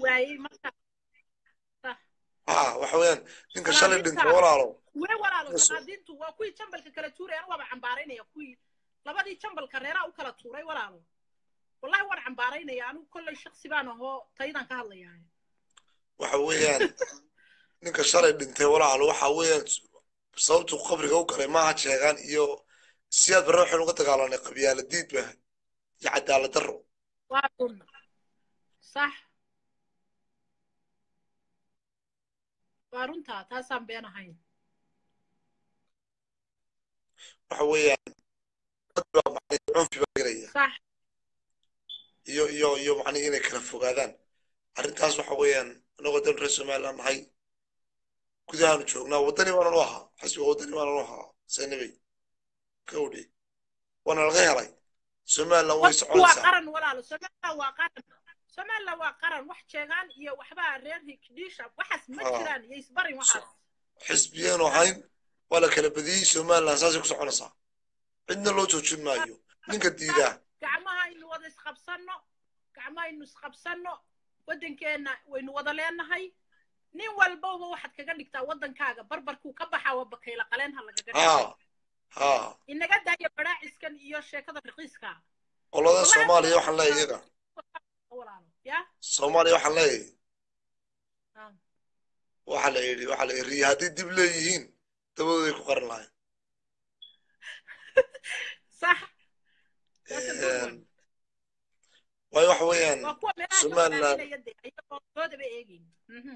ha waxa weeyaan ninka shalay dhintay walaalo wee walaalo salaadiintu waa kuwii jambalka kala tuuray anu waaba cambaaraynaya kuwii labadii jambalka reeraa u kala tuuray walaalo wallahi waan cambaaraynaya anigu kolley shaksi baan ahoo taydaan ka hadlayaa waxa weeyaan ninka shalay dhintay walaalo waxa weeyaan sababtu qabriga u galay maaha sheegaan iyo siyaad barre waxaynu uga dagaalanay qabyaala diid ba iyo cadaalad darro waa run sax waa runtaa taasaan been ahayn waxa weeyaan dad baa macnii cunfi baa gelaya sax iyo iyo iyo macnii inay kala fogaadaan arrintaas waxa weeyaan anagoo dal reer somaliland nahay gudahaanu joognaa waddani baanan u ahaa xasbiga waddani baanan u ahaa saynabey gawdhi waana laga helay somaliland way waa soconaysaa qaran walaalo somaliland waa qaran somaliland waa qaran wax jeegaan iyo waxbaa reer hikdhiisha waxaas ma Ah. jiraan iyo isbarin waxaas xisbiyaanu ahayn waa la kala badiyey somaliland saasay ku soconaysaa cidna loo joojin maayo ninka diidaa gacmaha aynu wada isqabsanno gacmaha aynu isqabsanno waddankeenna waynu wada leenahay nin walbaba waxaad kaga dhigtaa waddankaaga barbarkuu ka baxaa waa bakayla qaleen ha lagaga dhigo haa haa inaga daaya badhaaciskan iyo sheekada raqiiska qolada soomaaliya waxaan leeyahay iyaga walaalo ya soomaaliya waxaan leeyahay Ah. waxaa la yidhi waxaa la yidhi riya haddii dib leeyihiin dabadooday ku qaran lahayn sax That's a good one. waayo waxa weeyaan waa kuwa meelaha Somaliland. somaliland de ayagoo doodaba eegayn Mhm.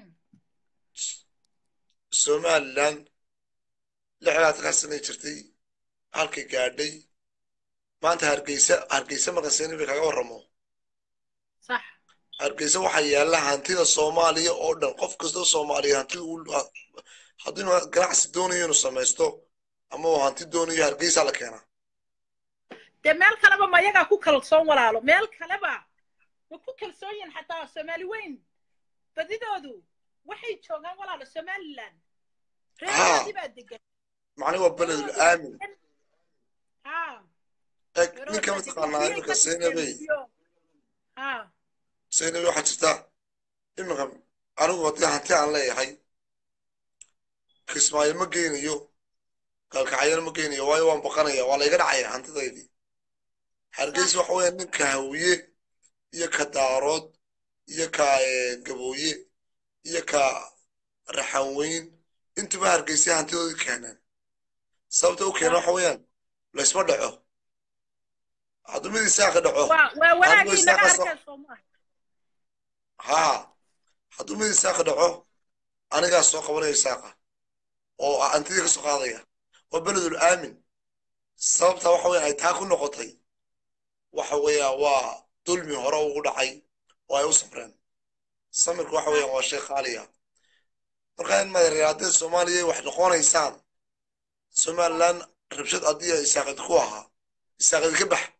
somaliland lixdaatankaa sanay jirtay halkay gaadhay maanta hargeysa hargeysa markaan seenibay kaga warramo sax hargeysa waxaa yaalla hantida soomaaliya oo dhan qof kastoo soomaaliya hanti uu hadduu inuu ganacsi doonayo inuu samaysto ama uu hanti doonayo hargeysaa la keenaa dee meel kaleba ma iyagaa ku kalsoon walaalo meel kaleba ma ku kalsoon yihin xataa soomaali weyn badidoodu waxay joogaan walaalo somaliland reeroodii baa degan macni waa beledul aamin ha eg ninka mataqaanaa iminka seynabey ha seynabey waxaa jirta iminka anigu haddii hanti aan leeyahay kismaayo ma geynayo gaalkacyana ma geynayo waayo waan baqanaya waa layga dhacaya hantidaydii hargeysa waxa weeyaan ninka hawiye iyo ka daarood iyo ka eh, gabooye iyo ka raxanweyn intuba hargeysa hantidoodii keeneen sababta u keena waxa weeyaan laysma dhaco hadduu mid isaaqa dhaco waa waa wanaagii Adigu naga isaga soo- arkeen soomaa haa hadduu mid isaaqa dhaco anigaa soo qabanaya isaaqa oo hantidii ka soo qaadaya waa beledul aamin sababta waxa weya ay taa ku noqotay waxa weeya waa dulmi hore ugu dhacay oo ay u samreen samirku waxa weeyaan waa shay qaaliya marka in madareer haddii soomaaliya wax noqonaysaan somaliland rabshad haddii ay isaaqid ku ahaa isaaqid ka bax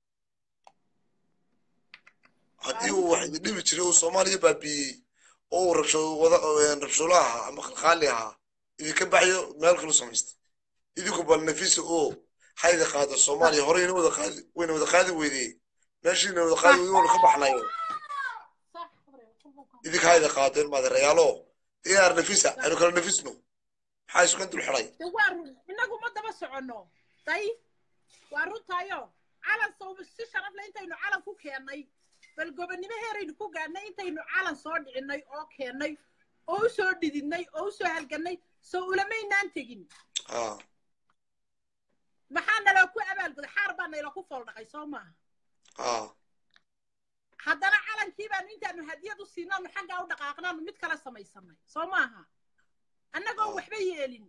haddii uu wax idin dhibi jiray uu soomaaliya baabiiyey oo uu rabsho wada rabsholo ahaa ama khalkhaali ahaa idinka baxyo meel kalu samaystay idinku bal nafisa oo hayda qaado soomaaliya horeyna wada qaadi wayna wada qaadi weydee meeshiina wada qaadi weyday waynu ka baxnayo idinka hayda qaadeen maadeerayaalo diyaar nafisa aynu kala nafisno maxaa isku dul xidhay de waa run inagu ma daba soconno day waa runtaayo calan sawba si sharaf leh intaynu calan ku keennay bal gobonnimo heeraynu ku gaadhnay intaynu calan soo dhicinay oo keennay oo u soo dhididnay oo u soo halgannay soo ulamaynaan tegin haa maxaa naloo ku abaalguday xaar baa nayla ku fooldhaqay soo maaha haa haddana calankii baanu intaanu hadiyad u siinaanu xaggaa u dhaqaaqnaanu mid kala samaysanay soo maaha annagoo waxba yeelin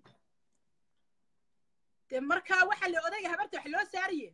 de markaa waxa la odayga habarta wax loo saariye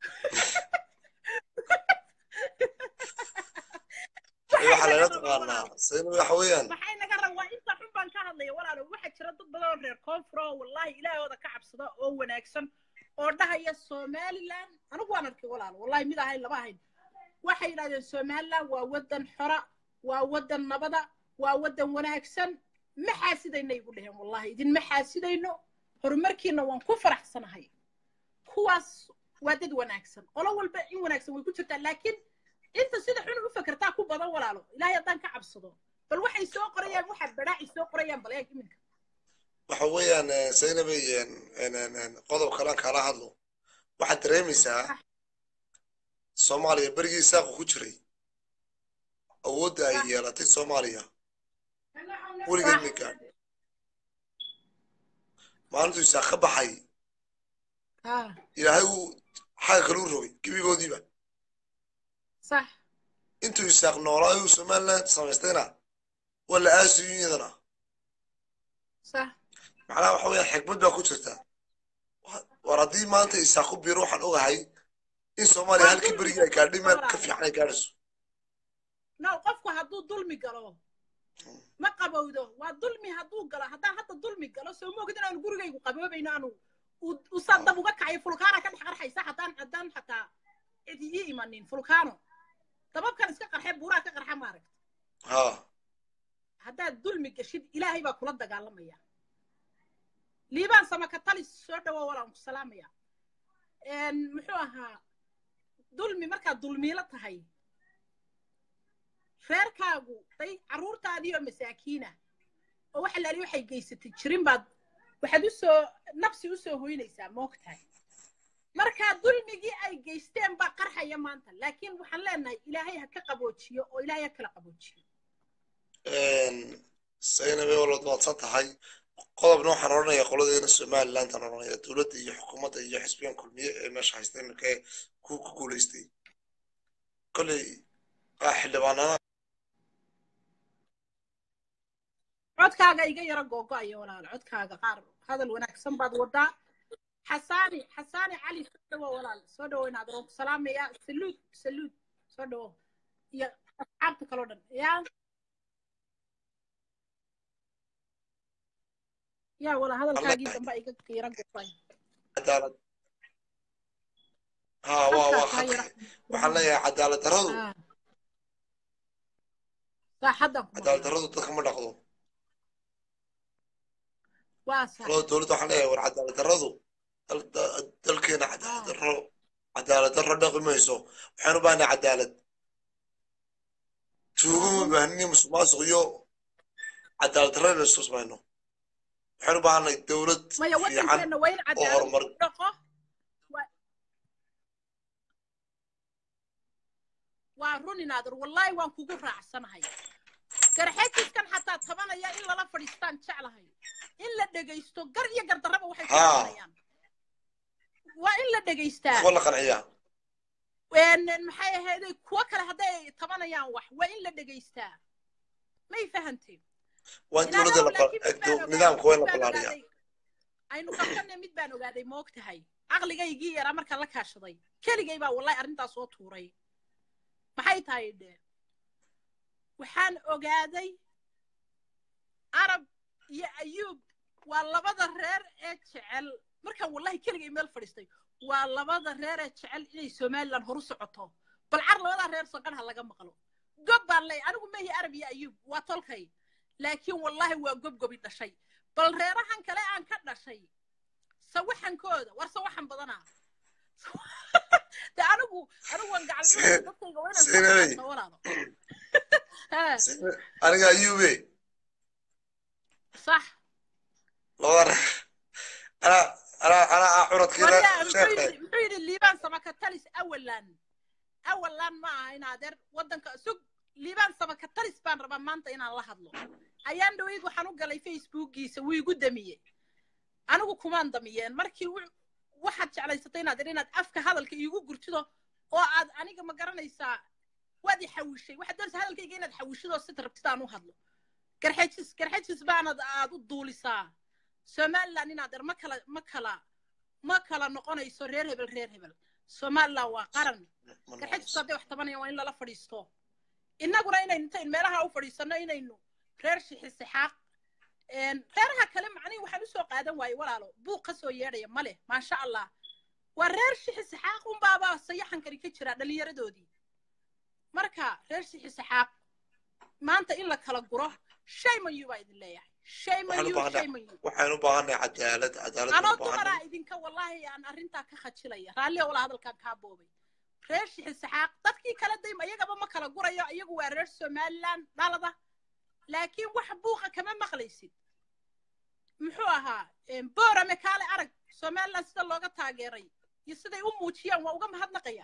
waxaa laga taqaanaa sayna waxa weeyaan maxay naga rab waa inta xun baan ka hadlaya walaalo waxaa jira dad badan oo reer koonfur oo wallahi ilaahooda ka cabsada oo wanaagsan oo dhahaya somaliland anigu waan arkay walaalo wallahi mid ahayn laba ahayn waxay yidhahdeen somaliland waa waddan xora waa waddan nabada waa waddan wanaagsan ma xaasidayna igu dheheen wallahi idinma xaasidayno horumarkiina waan ku faraxsanahay kuwaas waa dad wanaagsan qolo walba in wanaagsan way ku jirtaa laakiin inta sida xun u fakertaa ku badan walaalo ilaahay haddaan ka cabsado bal waxay soo qorayaan waxaad badhaaci soo qorayaan bal eeg iminka waxa weeyaan saynabay qodob kalaan kaala hadlo waxaad dareemaysaa soomaaliya berigii saaqu ku jiray awoodda ay yeelatay soomaaliya weligeed ma gaadh maalintuu isaaq ka baxay ها ilaahay uu xagga kale u rogay gebigoodiiba صح intuu isaaq noolaayo uu somaliland samaystayna waa la aasiyo iyadana صح macnaha waxa weeyaan xikmad baa ku jirta war haddii maanta isaaq ku biiro waxaan ogahay in soomaaliya halkii berigii ay gaadhay meel ka fiican ay gaadhayso no qofku hadduu dulmi galo ma qabowdo waa dulmi hadduu galo haddaan hadda dulmi galo soo moogid inaanu gurigaygu qaboobayno aanu u- usaa dab uga kacayo fulkaana ka dhex qarxaysa haddaan haddaan xataa cidi ii imanin fulkaano dababkan iska qarxe buuraa ka qarxa maaragta ha haddaad dulmi gashid ilaahay baa kula dagaalamaya liibaan samaka talis soo dhawo walaan ku salaamaya muxuu ahaa dulmi markaad dulmiilo tahay reerkaagu day carruurtaadii oo masaakiina oo waxa laali waxay geysatay jirin baad waxaad usoo nafsi usoo hoynaysaa moogtahay markaa dulmigii ay geysteen baa qarxaya maanta laakiin waxaan leenahay ilaahay ha ka qaboojiyo oo ilaahay ha kala qaboojiyo saynabe walood maadsan tahay qodobna waxaan odhanayaa qoladeena somalilandan odhanaya dowladda iyo xukuumadda iyo xisbigan kulmiye ee meesha haysta iminka ee ku ku guulaystay kolley ah xildhibaanada codkaaga iga yaro googo'aya walaal codkaaga qaar hadal wanaagsan baad wadaa xasaani xasaani cali soo dhawo walaal soo dhawo inaad roon ku salaamaya saluud saluud soo dhawo iyo asxaabta kaloo dhan yaa yaa wala hadalkaagii dambe iga yaro googo'aya cadaalad ha waa waa khadka waxaan leeyahay cadaalad darradu Ah. saaxaddan ku cadaalad maqlay. darradu dadka ma dhaqdo waa sax qolada dowladda waxaan leeyahay war cadaalad darradu dal- da- dalkeena cadaalad darro cadaalad darro dhaqi mayso waxaan u baahnay cadaalad tuugo ma baahnin musuqmaasuq iyo cadaalad darro inaynu istusmayno waxaan u baahnay dowlad maya fiican waddankeenna waa in cadaalad horumar- lagu dhaqo Waa- waa run inaadir wallaahi waan kugu raacsanahay garxejiskan xataa tabanaya in lala fadhiistaan jeclahay in la dhegaysto gar iyo gardarraba waxay ku Haa. tabanayaan waa in la dhegaystaa kuwa la qanciyaa een maxay ahayday kuwo kale hadday tabanayaan wax waa in la dhegaystaa may fahantay waa in dowladda la ba- do- nidaamka waa in la ballaariyaa aynu qabtanay mid baan ogaaday ma og tahay caqligaygii yaraa markaan la kaashaday keligay baa wallahi arrintaas soo tuuray maxay tahay dhe waxaan ogaaday arab iyo ayuub waa labada reer ee jecel markaan wallahi keligay meel fadhiistay waa labada reer ee jecel inay somaliland horu socoto bal car labadaa reer soqan ha laga maqlo gob baan leey anigu mehi arab iyo ayuub waa tolkay laakiin wallahi waa gobgobi dhashay bal reerahan kale aan ka dhashay sawaxankooda war sawaxan badanaa de anigu anigu waan gacan Se- dadkayga waa Seenabey. inaan walaalo Ha, aniga ayuube sax labada anaa anaa anaa ah curadkeeda waryaa muxuu sheekhe yidhi muxuu yidhi liibaan samakatalis awalan awalan ma aha in adeer waddanka sug liibaan samakatalis baan rabaa maanta inaan la hadlo ayaan dhaweyd waxaan u galay facebookiisa wuu igu damiyey anigu kumaan damiyeen markii wu- waxaad jeclaysatay inaad inaad afka hadalka iigu gurtido oo aad aniga ma garanaysaa waad i xawishay waxaad doonaysaa hadalkayga inaad xawishidoo sida rabtid aan u hadlo garxajis garxajis baanad aad u duulisaa somaliland inaad er ma kala ma kala ma kala noqonayso reer hebel reer hebel somaliland waa qaran garxajisku hadday wax tabanayaan waa in lala fadhiisto innaguna inaynu intayn meelaha u fadhiisanno inaynu reer shixisixaaq reeraha kale macnihi waxaan usoo qaadan waaye walaalo buuq ka soo yeedhaya ma leh maasha allah waa reer shixisixaaq unbaaba sayaxankani ka jira dhallinyaradoodii marka reer shixisixaaq maanta in la kala guro shay mayu baa idin leeyahay shay Waxaan u mayu baahnaa- shay mayu waxaynu u baahannahay cadaalad cadaalad anoo baan u baahannahay dumaraa idinka wallaahi aan arrintaa ka khajilaya raalliya walaa hadalkaan kaa boobay reer shixisixaaq dadkii kale dayma iyagaba ma kala gurayo iyagu waa reer somaliland dhalada laakiin wax buuqa kama maqlaysid muxuu ahaa boorame kaale arag somaliland sida looga taageeray iyo siday u muujiyaan waa uga mahadnaqaya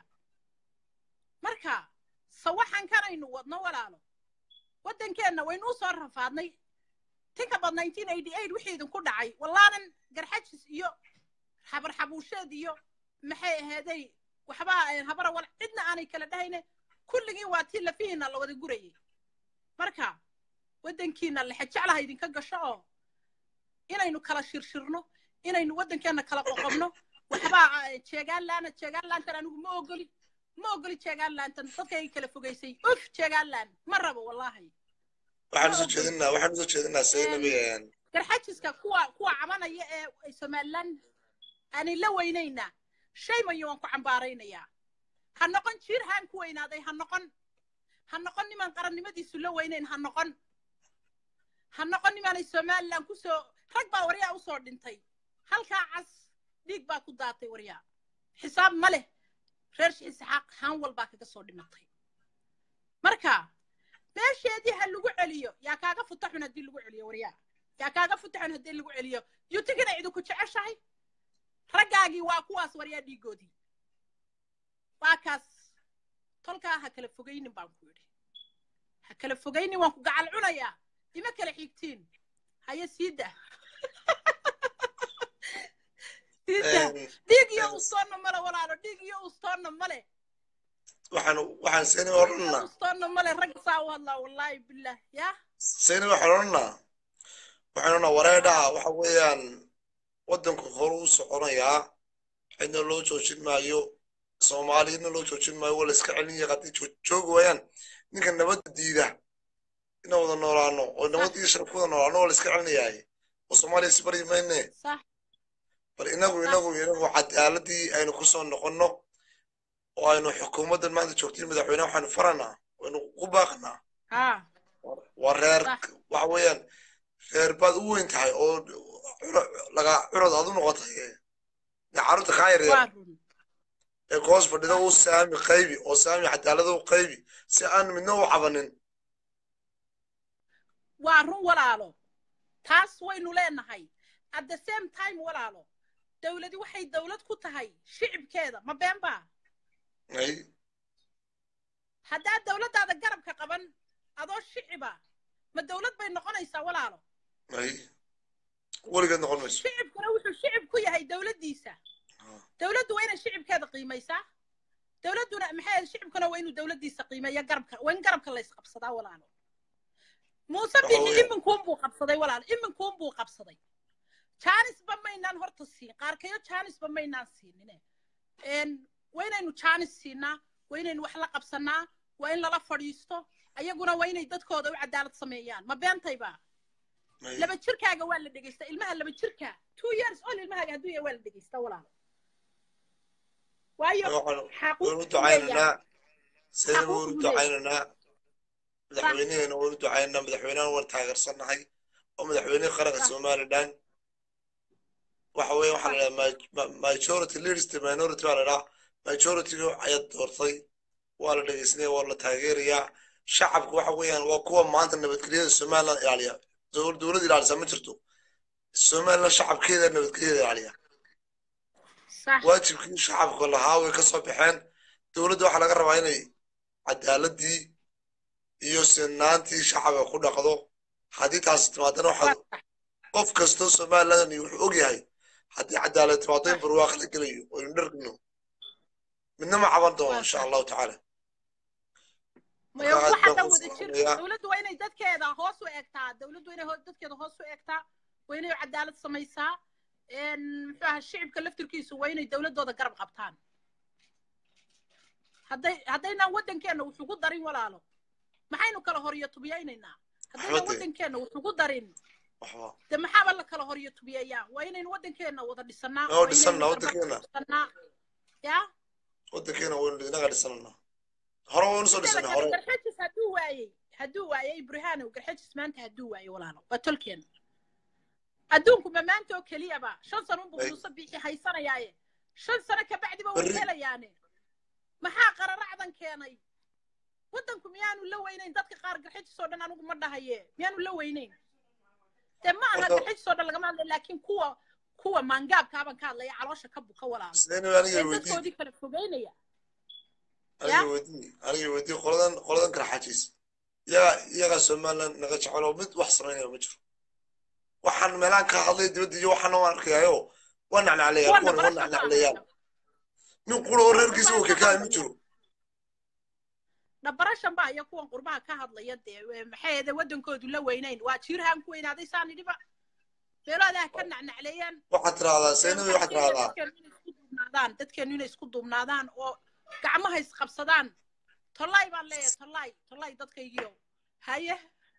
marka sawaxankan aynu wadno walaalo waddankeenna waynu u soo rafaadnay tinka bad nineteen eighty eight wixii idinku dhacay wallaanan garxajis iyo xabar xabuusheed iyo maxay aheeday waxba habara wal cidna aanay kala dhahayne kulligiin waa tii lafihiina la wada gurayay marka waddankiina lexe jeclaha idinka gasho oo inaynu kala shirshirno inaynu waddankeenna kala qoqobno waxbaa jeegaan laana jeegaan laantan anigu ma ogoli ma ogoli jeegaan laantan dadkay kala fogaysay uf jeegaan laan ma rabo wallaahi waxaan usoo jeedinaa waxaan usoo jeedinaa saynabi garxajiska kuwa kuwa cabanaya ee somaliland aanay la weynaynaa shay mayo waan ku cambaaraynayaa ha noqon jiir haan ku weynaaday ha noqon ha noqon nimaan qarannimadiisu la weynayn ha noqon ha noqon nimaanay somaliland kusoo rag baa waryaa usoo dhintay halkaa cas dhiig baa ku daatay waryaa xisaab ma leh reer shixisxaaq haan walbaa kaga soo dhimatay marka meesheedii ha lagu celiyo yaa kaaga futa xun haddii lagu celiyo waryaa yaa kaaga futa xun haddii lagu celiyo yutigina idinku jeceshahay raggaagii waa kuwaas waryaa dhiigoodii waa kaas tolkaa ha kala fogaynin baan ku yidhi ha kala fogaynin waan ku gacal cunayaa ima kala xigtiin haye siida siida dhiig iyo ustoonna male walaalo dhiig iyo ustoonna male waxaan waxaan saynabi odhanaa ustoonna male rag saa u hadlaa wallaahi billah yaa saynabi waxaan odhanaa waxaan odhanaa wareedhaha waxa weeyaan waddanku horu u soconayaa cidna loo joojin maayo soomaaliyadna loo joojin maayo waa la iska celin yahay haddii joog- joogi waayaan ninka nabadda diida inaan wada noolaano oo nabad iyo sharaf ku wada noolaano waa la iska celinayaay oo soomaaliya isbaryi mayne sax bal inagu inagu inagu cadaaladii aynu ku soo noqonno oo aynu xukuumaddan maanta joogtay madaxweynaha waxaynu faranaa waynu ku baaqanaa haa waa reer Sax. waxa weeyaan reer baad u weyn tahay oo curo- laga curad aad u noqotay dee carruurta kaa yar waa yar run ee koos fadhida u saami qaybi oo saami cadaalada u qaybi si aan midna u cabanin waa run walaalo taas waynu leenahay at the same time walaalo dawladi waxay dawlad ku tahay shicibkeeda ma been baa ay haddaad dawladdaada garabka qaban adoo shiciba ma dawlad bay noqonaysaa walaalo ay weligeed noqon mayso shicibkuna wuxuu shicib ku yahay dawladdiisa dawladdu waa inay shicibkeeda qiimaysaa dawladduna maxay ahayd shicibkuna waa inuu dawladdiisa qiimeeya garabka waa in garabka la isqabsadaa walaalo muuse Waxa bixi weeye- iminkuun buu qabsaday walaalo iminkuun buu qabsaday jaanisba maynaan horta siin qaarkayo jaanisba maynaan siinine n waa inaynu jaanis siinaa waa inaynu wax la qabsanaa waa in lala fadhiisto ayaguna waa inay dadkooda u cadaalad sameeyaan ma beentayba Ay. laba jirkaaga waa la dhegeysta ilmaha laba jirka two years old ilmahaaga hadduu yahay waa la dhegeysta walaalo waayo waxaan xaquuq waynu buu leeyahay. ducaynaynaa sayna Xaquuq waynu buu ducaynaynaa madaxweynaheena waynu ducaynaynaa madaxweynahan waan taageersannahay oo madaxweynihii qaranka Sax. somalilan waxa weeye waxaa la dhahaa majority leaders the minority baa la dhahaa majorityga ayaa doortay waa la dhegeysanaya waa la taageerayaa shacabka waxa weeyaan waa kuwa maanta nabadgelyada somaliland ilaaliya Dowl- dowladda ilaalisa ma jirto somaliland shacabkeeda nabadgelyada ilaaliya sax waajibkii shacabka lahaa way ka soo baxeen dowladda waxaa laga rabaa inay cadaaladii iyo sinaantii shacabka ku dhaqdo haddii taasi timaadana waa waxaa sax qof kastoo somaliland wuxuu og yahay haddii cadaalad timaado in barwaaqo la gelayo oo aynu dhargno midna ma caban doono waa insha sax allahu tacaala maya marka aad waxa baan dhan ku wada jir salaamayaa dowladdu waa inay dadkeeda hoos u egtaa dowladdu waa inay ho- dadkeeda hoos u egtaa waa inay cadaalad samaysaa een, muxuu ahaa shicibka laftirkiisu waa inay dowladooda garab qabtaan hadday haddaynaan waddankeena wax ugu darin walaalo maxaynu kala horyo tubiyaynaynaa haddaynan Waxba dee. waddankeena wax ugu darin waxba de maxaaba la kala horyo tubiyayaa waa inaynu waddankeena wada dhisanaa oo waa dhisannaa inaynu waddankeena dhisanaa ya waddankeena waynu inaga dhisananaa hore waynu soo inteeda dhisanay kale hore garxajis hadduu waayey hadduu waayey burhaanow garxajis maanta hadduu waayey walaalo waa tolkeen adduunku ma maanta oo keliyaba shan sano unbuu Ay. muuse bixi haysanayaaye shan sano kabacdiba way Berri. helayaane maxaa qararacdan keenay waddanku miyaanu la weynayn dadka qaar garxajis oo dhan anigu ma dhahaye miyaanu la weynayn dee ma aha Horta- garxajis oo dhan lagama hadlay laakiin kuwa kuwa maangaabkaaban ka hadlaya caloosha ka buka walaalo sideen aniga ee weydii dadkoodii kala fogeynaya aniga weydii aniga weydii qoladan qoladan kala xajiis iyaga iyaga somaliland naga jecel oo mid wax samaynaya ma jiro waxaan meelaan ka hadlay dibadda iyo waxaana waan arkayaayo waa nacnacleeyaa kuwana kuwan waa barasha nacnacleeyaan nin qura oo reerkiisa oo kakaay ma jiro dhabarashan baa iyo kuwan qurbaha ka hadlaya dee e, maxay ahde waddankoodu la weynayn waa jiirhaan ku weynaaday saan idhiba meeloodaa ka nacnacleeyaan waxaad tiraahdaa seenawi waxaad tiraahdaa dadkeenu inay isku duubnaadaan dadkeenu inay isku duubnaadaan oo gacmaha isqabsadaan tollaay baan leeyahay tollaay tollaay dadkaygiio haye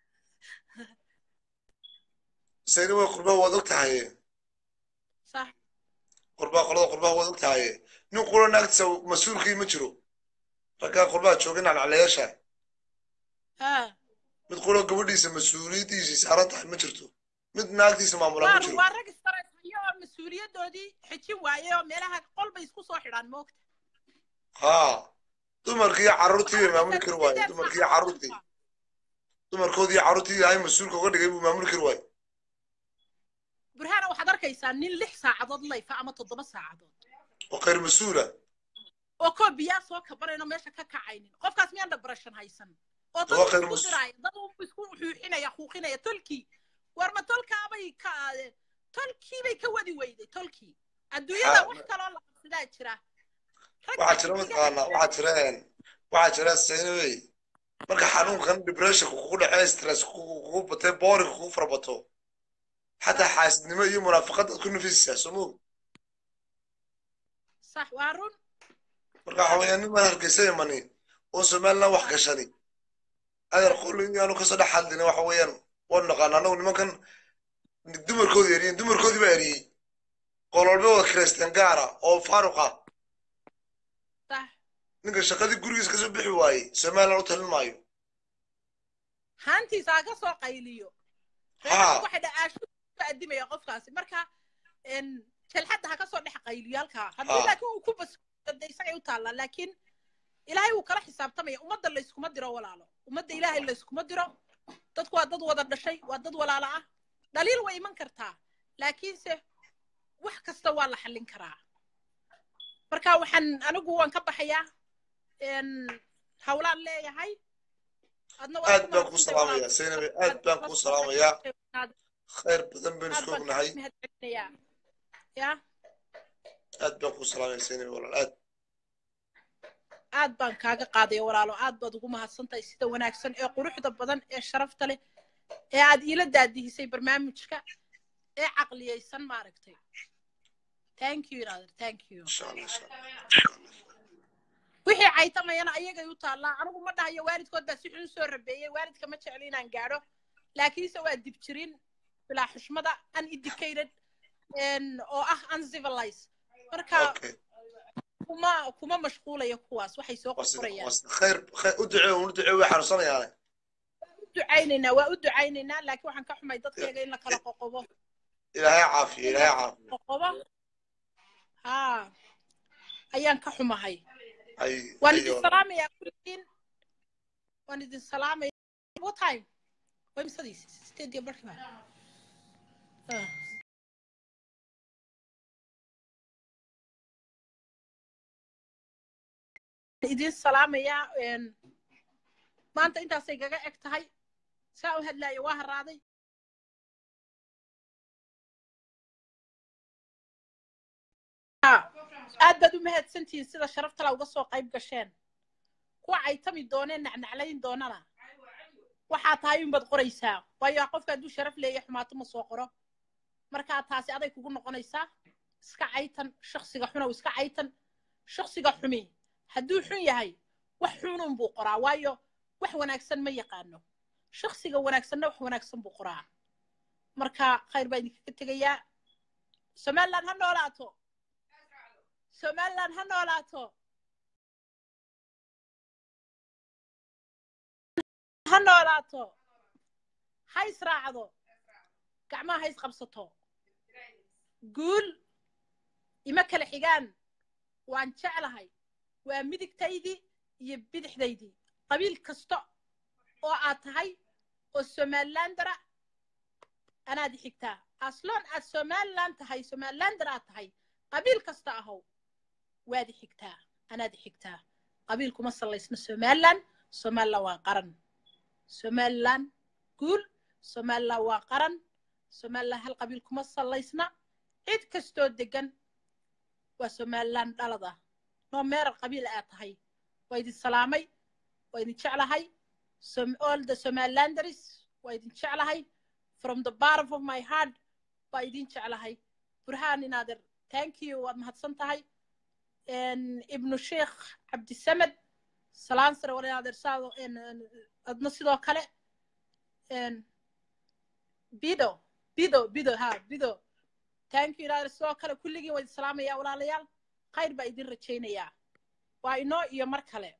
seenawi qurbaha waad og tahaye sax qurbaha qolada qurbaha waad og tahaye nin qura naagtiisa mas-uulkii ma jiro raggaa qurbaha jooga nacnacleyaasha ha mid qura gabadhiisa mas-uuliyaddiisii saaran tahay ma jirto mid naagtiisa maamulaa ma waa jiro waa rag istaraysayo oo mas-uuliyadoodii xijin waaye oo meelaha qol bay isku soo xidhaan moogta haa dumarkii iyo carruurtii bay maamuli kari waaye dumarkii iyo carruurtii dumarkoodii iyo carruurtii ilaahay mas-uulka uga dhigay buu maamuli kari waaye burhaana waxaad arkaysaa nin lix saacadood layfa ama toddoba saacadood oo khayr mas-uula oo koo biyaa soo kabanayno meesha ka kacaynin qofkaas miyaan dhabarashan haysan oo dad Waa khayr isku mas- diraya dad uu isku xuuxinaya xuuqinaya tolkii war ma tolkaabay ka tolkii bay ka wadi weyday tolkii adduunyada Ha, wax kaloo la qabsadaa jira Rag waxaa jira baa mataqaanaa iga- waxaa jira een, waxaa jira seenawey marka xanuunkan depressionka kugu dhacee stress kugu kugu batee boring kugu farabato xataa xaasidnimo iyo munaafaqad aad ku nafisisaa soo moog sax waa run marka waxa weeyaan nin maan hargeysa imani oo somaliland wax gashani adeer qolli inaanu kasoo dhex hadlina waxa weeyaan waanu naqaana anagu nimankan dumarkoodii eriyeen dumarkoodii baa eriyey qololbe wada kireysteen gaara oo faaruqa sax ninka shaqadii gurigiisa kasoo bixi waayey somaliland u talin maayo haantiisa ha ka soo qayliyo Ha. waxay dhacaashu ka adimaya qofkaasi marka en, jelxadda ha ka soo dhex qayliyo halkaa haddii Ha. laakiin uu ku basde isagay u taallaa laakiin ilaahay wuu kala xisaabtamaya ummadda layskuma diro walaalo ummadda ilaahay layskuma diro dadku waa dad wada dhashay waa dad walaalo ah dhaliil way iman kartaa laakiinse wax kasta waa la xallin karaa marka waxaan anigu waan ka baxayaa en, hawlaan leeyahay adna waad aad ku baan kuu mahadsantahay salaamayaa walaal. seynabe aad baan kuu salaamayaa aad khayr badan baynu aad isku baan ognahay kaaga mahadcelinayaa ya aad baan kuu salaamaya seynabe walaal aad aad baan kaaga qaadaya walaalo aad baad ugu mahadsantahay sida wanaagsan ee quruxda badan ee sharafta leh ee aad iila daadihisay barnaamijka ee caqliyaysan maaragtay thank you rather thank you insha allah insha allah insha allah wixii caytamayana ayagay u taallaa anigu ma dhahayo waalidkood baa si xun soo rabeeyey waalidka ma jecli inaan gaadho laakiinse waa dib jirin bilaa xushmada uneducated en, oo ah uncivilized marka okay kuma kuma mashquulaya kuwaas waxay soo waa sida qorqorayaan waa sida khayr khayr u ducee u ducee way xanuunsanayaane ducaynaynaa waa u ducaynaynaa laakiin waxaan ka xumay dadkayga in la kala qoqobo ilaahay caafiyo ilaahay caafiyo qoqobo haa ayaan ka xumahay ay waan ay idin salaamayaa kulligiin waan idin salaamaya what time waa imsadiis sideed iyo barkii baa Ah. idin salaamayaa een, maanta intaasay gaga eg tahay saa u hadlaaya waa haraaday Ha, aad baad u mahadsantihiin sida sharaftala uga soo qayb gasheen kuwa caytami dooneen nacnaclayn doonana waxaa tahay unbaad qoraysaa waayo qofka hadduu sharaf leeya xumaato ma soo qoro markaa taasi aday kugu noqonaysaa iska caytan shaksiga xunow iska caytan shaksiga xumi hadduu xun yahay wax xunun buu qoraa waayo wax wanaagsan ma yaqaano shaksiga wanaagsanna wax wanaagsan buu qoraa marka khayr baa idinkaga tegayaa somaliland ha noolaato somaliland ha noolaato ha noolaato ha israacdo gacmaha ha isqabsato guul ima kala xigaan waan jeclahay waa midigtaydii iyo bidixdaydii qabiil kasta oo aad tahay oo somalilandara anaad i xigtaa asloon aad somaliland tahay somalilander aad tahay qabiil kasta ahow waad i xigtaa anaad i xigtaa qabiil kuma sallaysna somaliland somaliland waa qaran somaliland guul somaliland waa qaran somaliland hal qabiil kuma sallaysna cid kastoo degan waa somaliland dhalada noo meerar qabiil aad tahay waa idin salaamay waa idin jeclahay Som- all the somalilanders waa idin jeclahay from the bottom of my heart baa idin jeclahay burhaan inaader thank you waad mahadsan tahay En, ibnu sheekh cabdisamed salaan sare war inaader saado en, en, adna sidoo kale En, bido bido bido ha bido thank you inaader sidoo kale kulligiin waa idin salaamayaa walaalayaal khayr baa idin rajaynayaa waa inoo iyo mar kale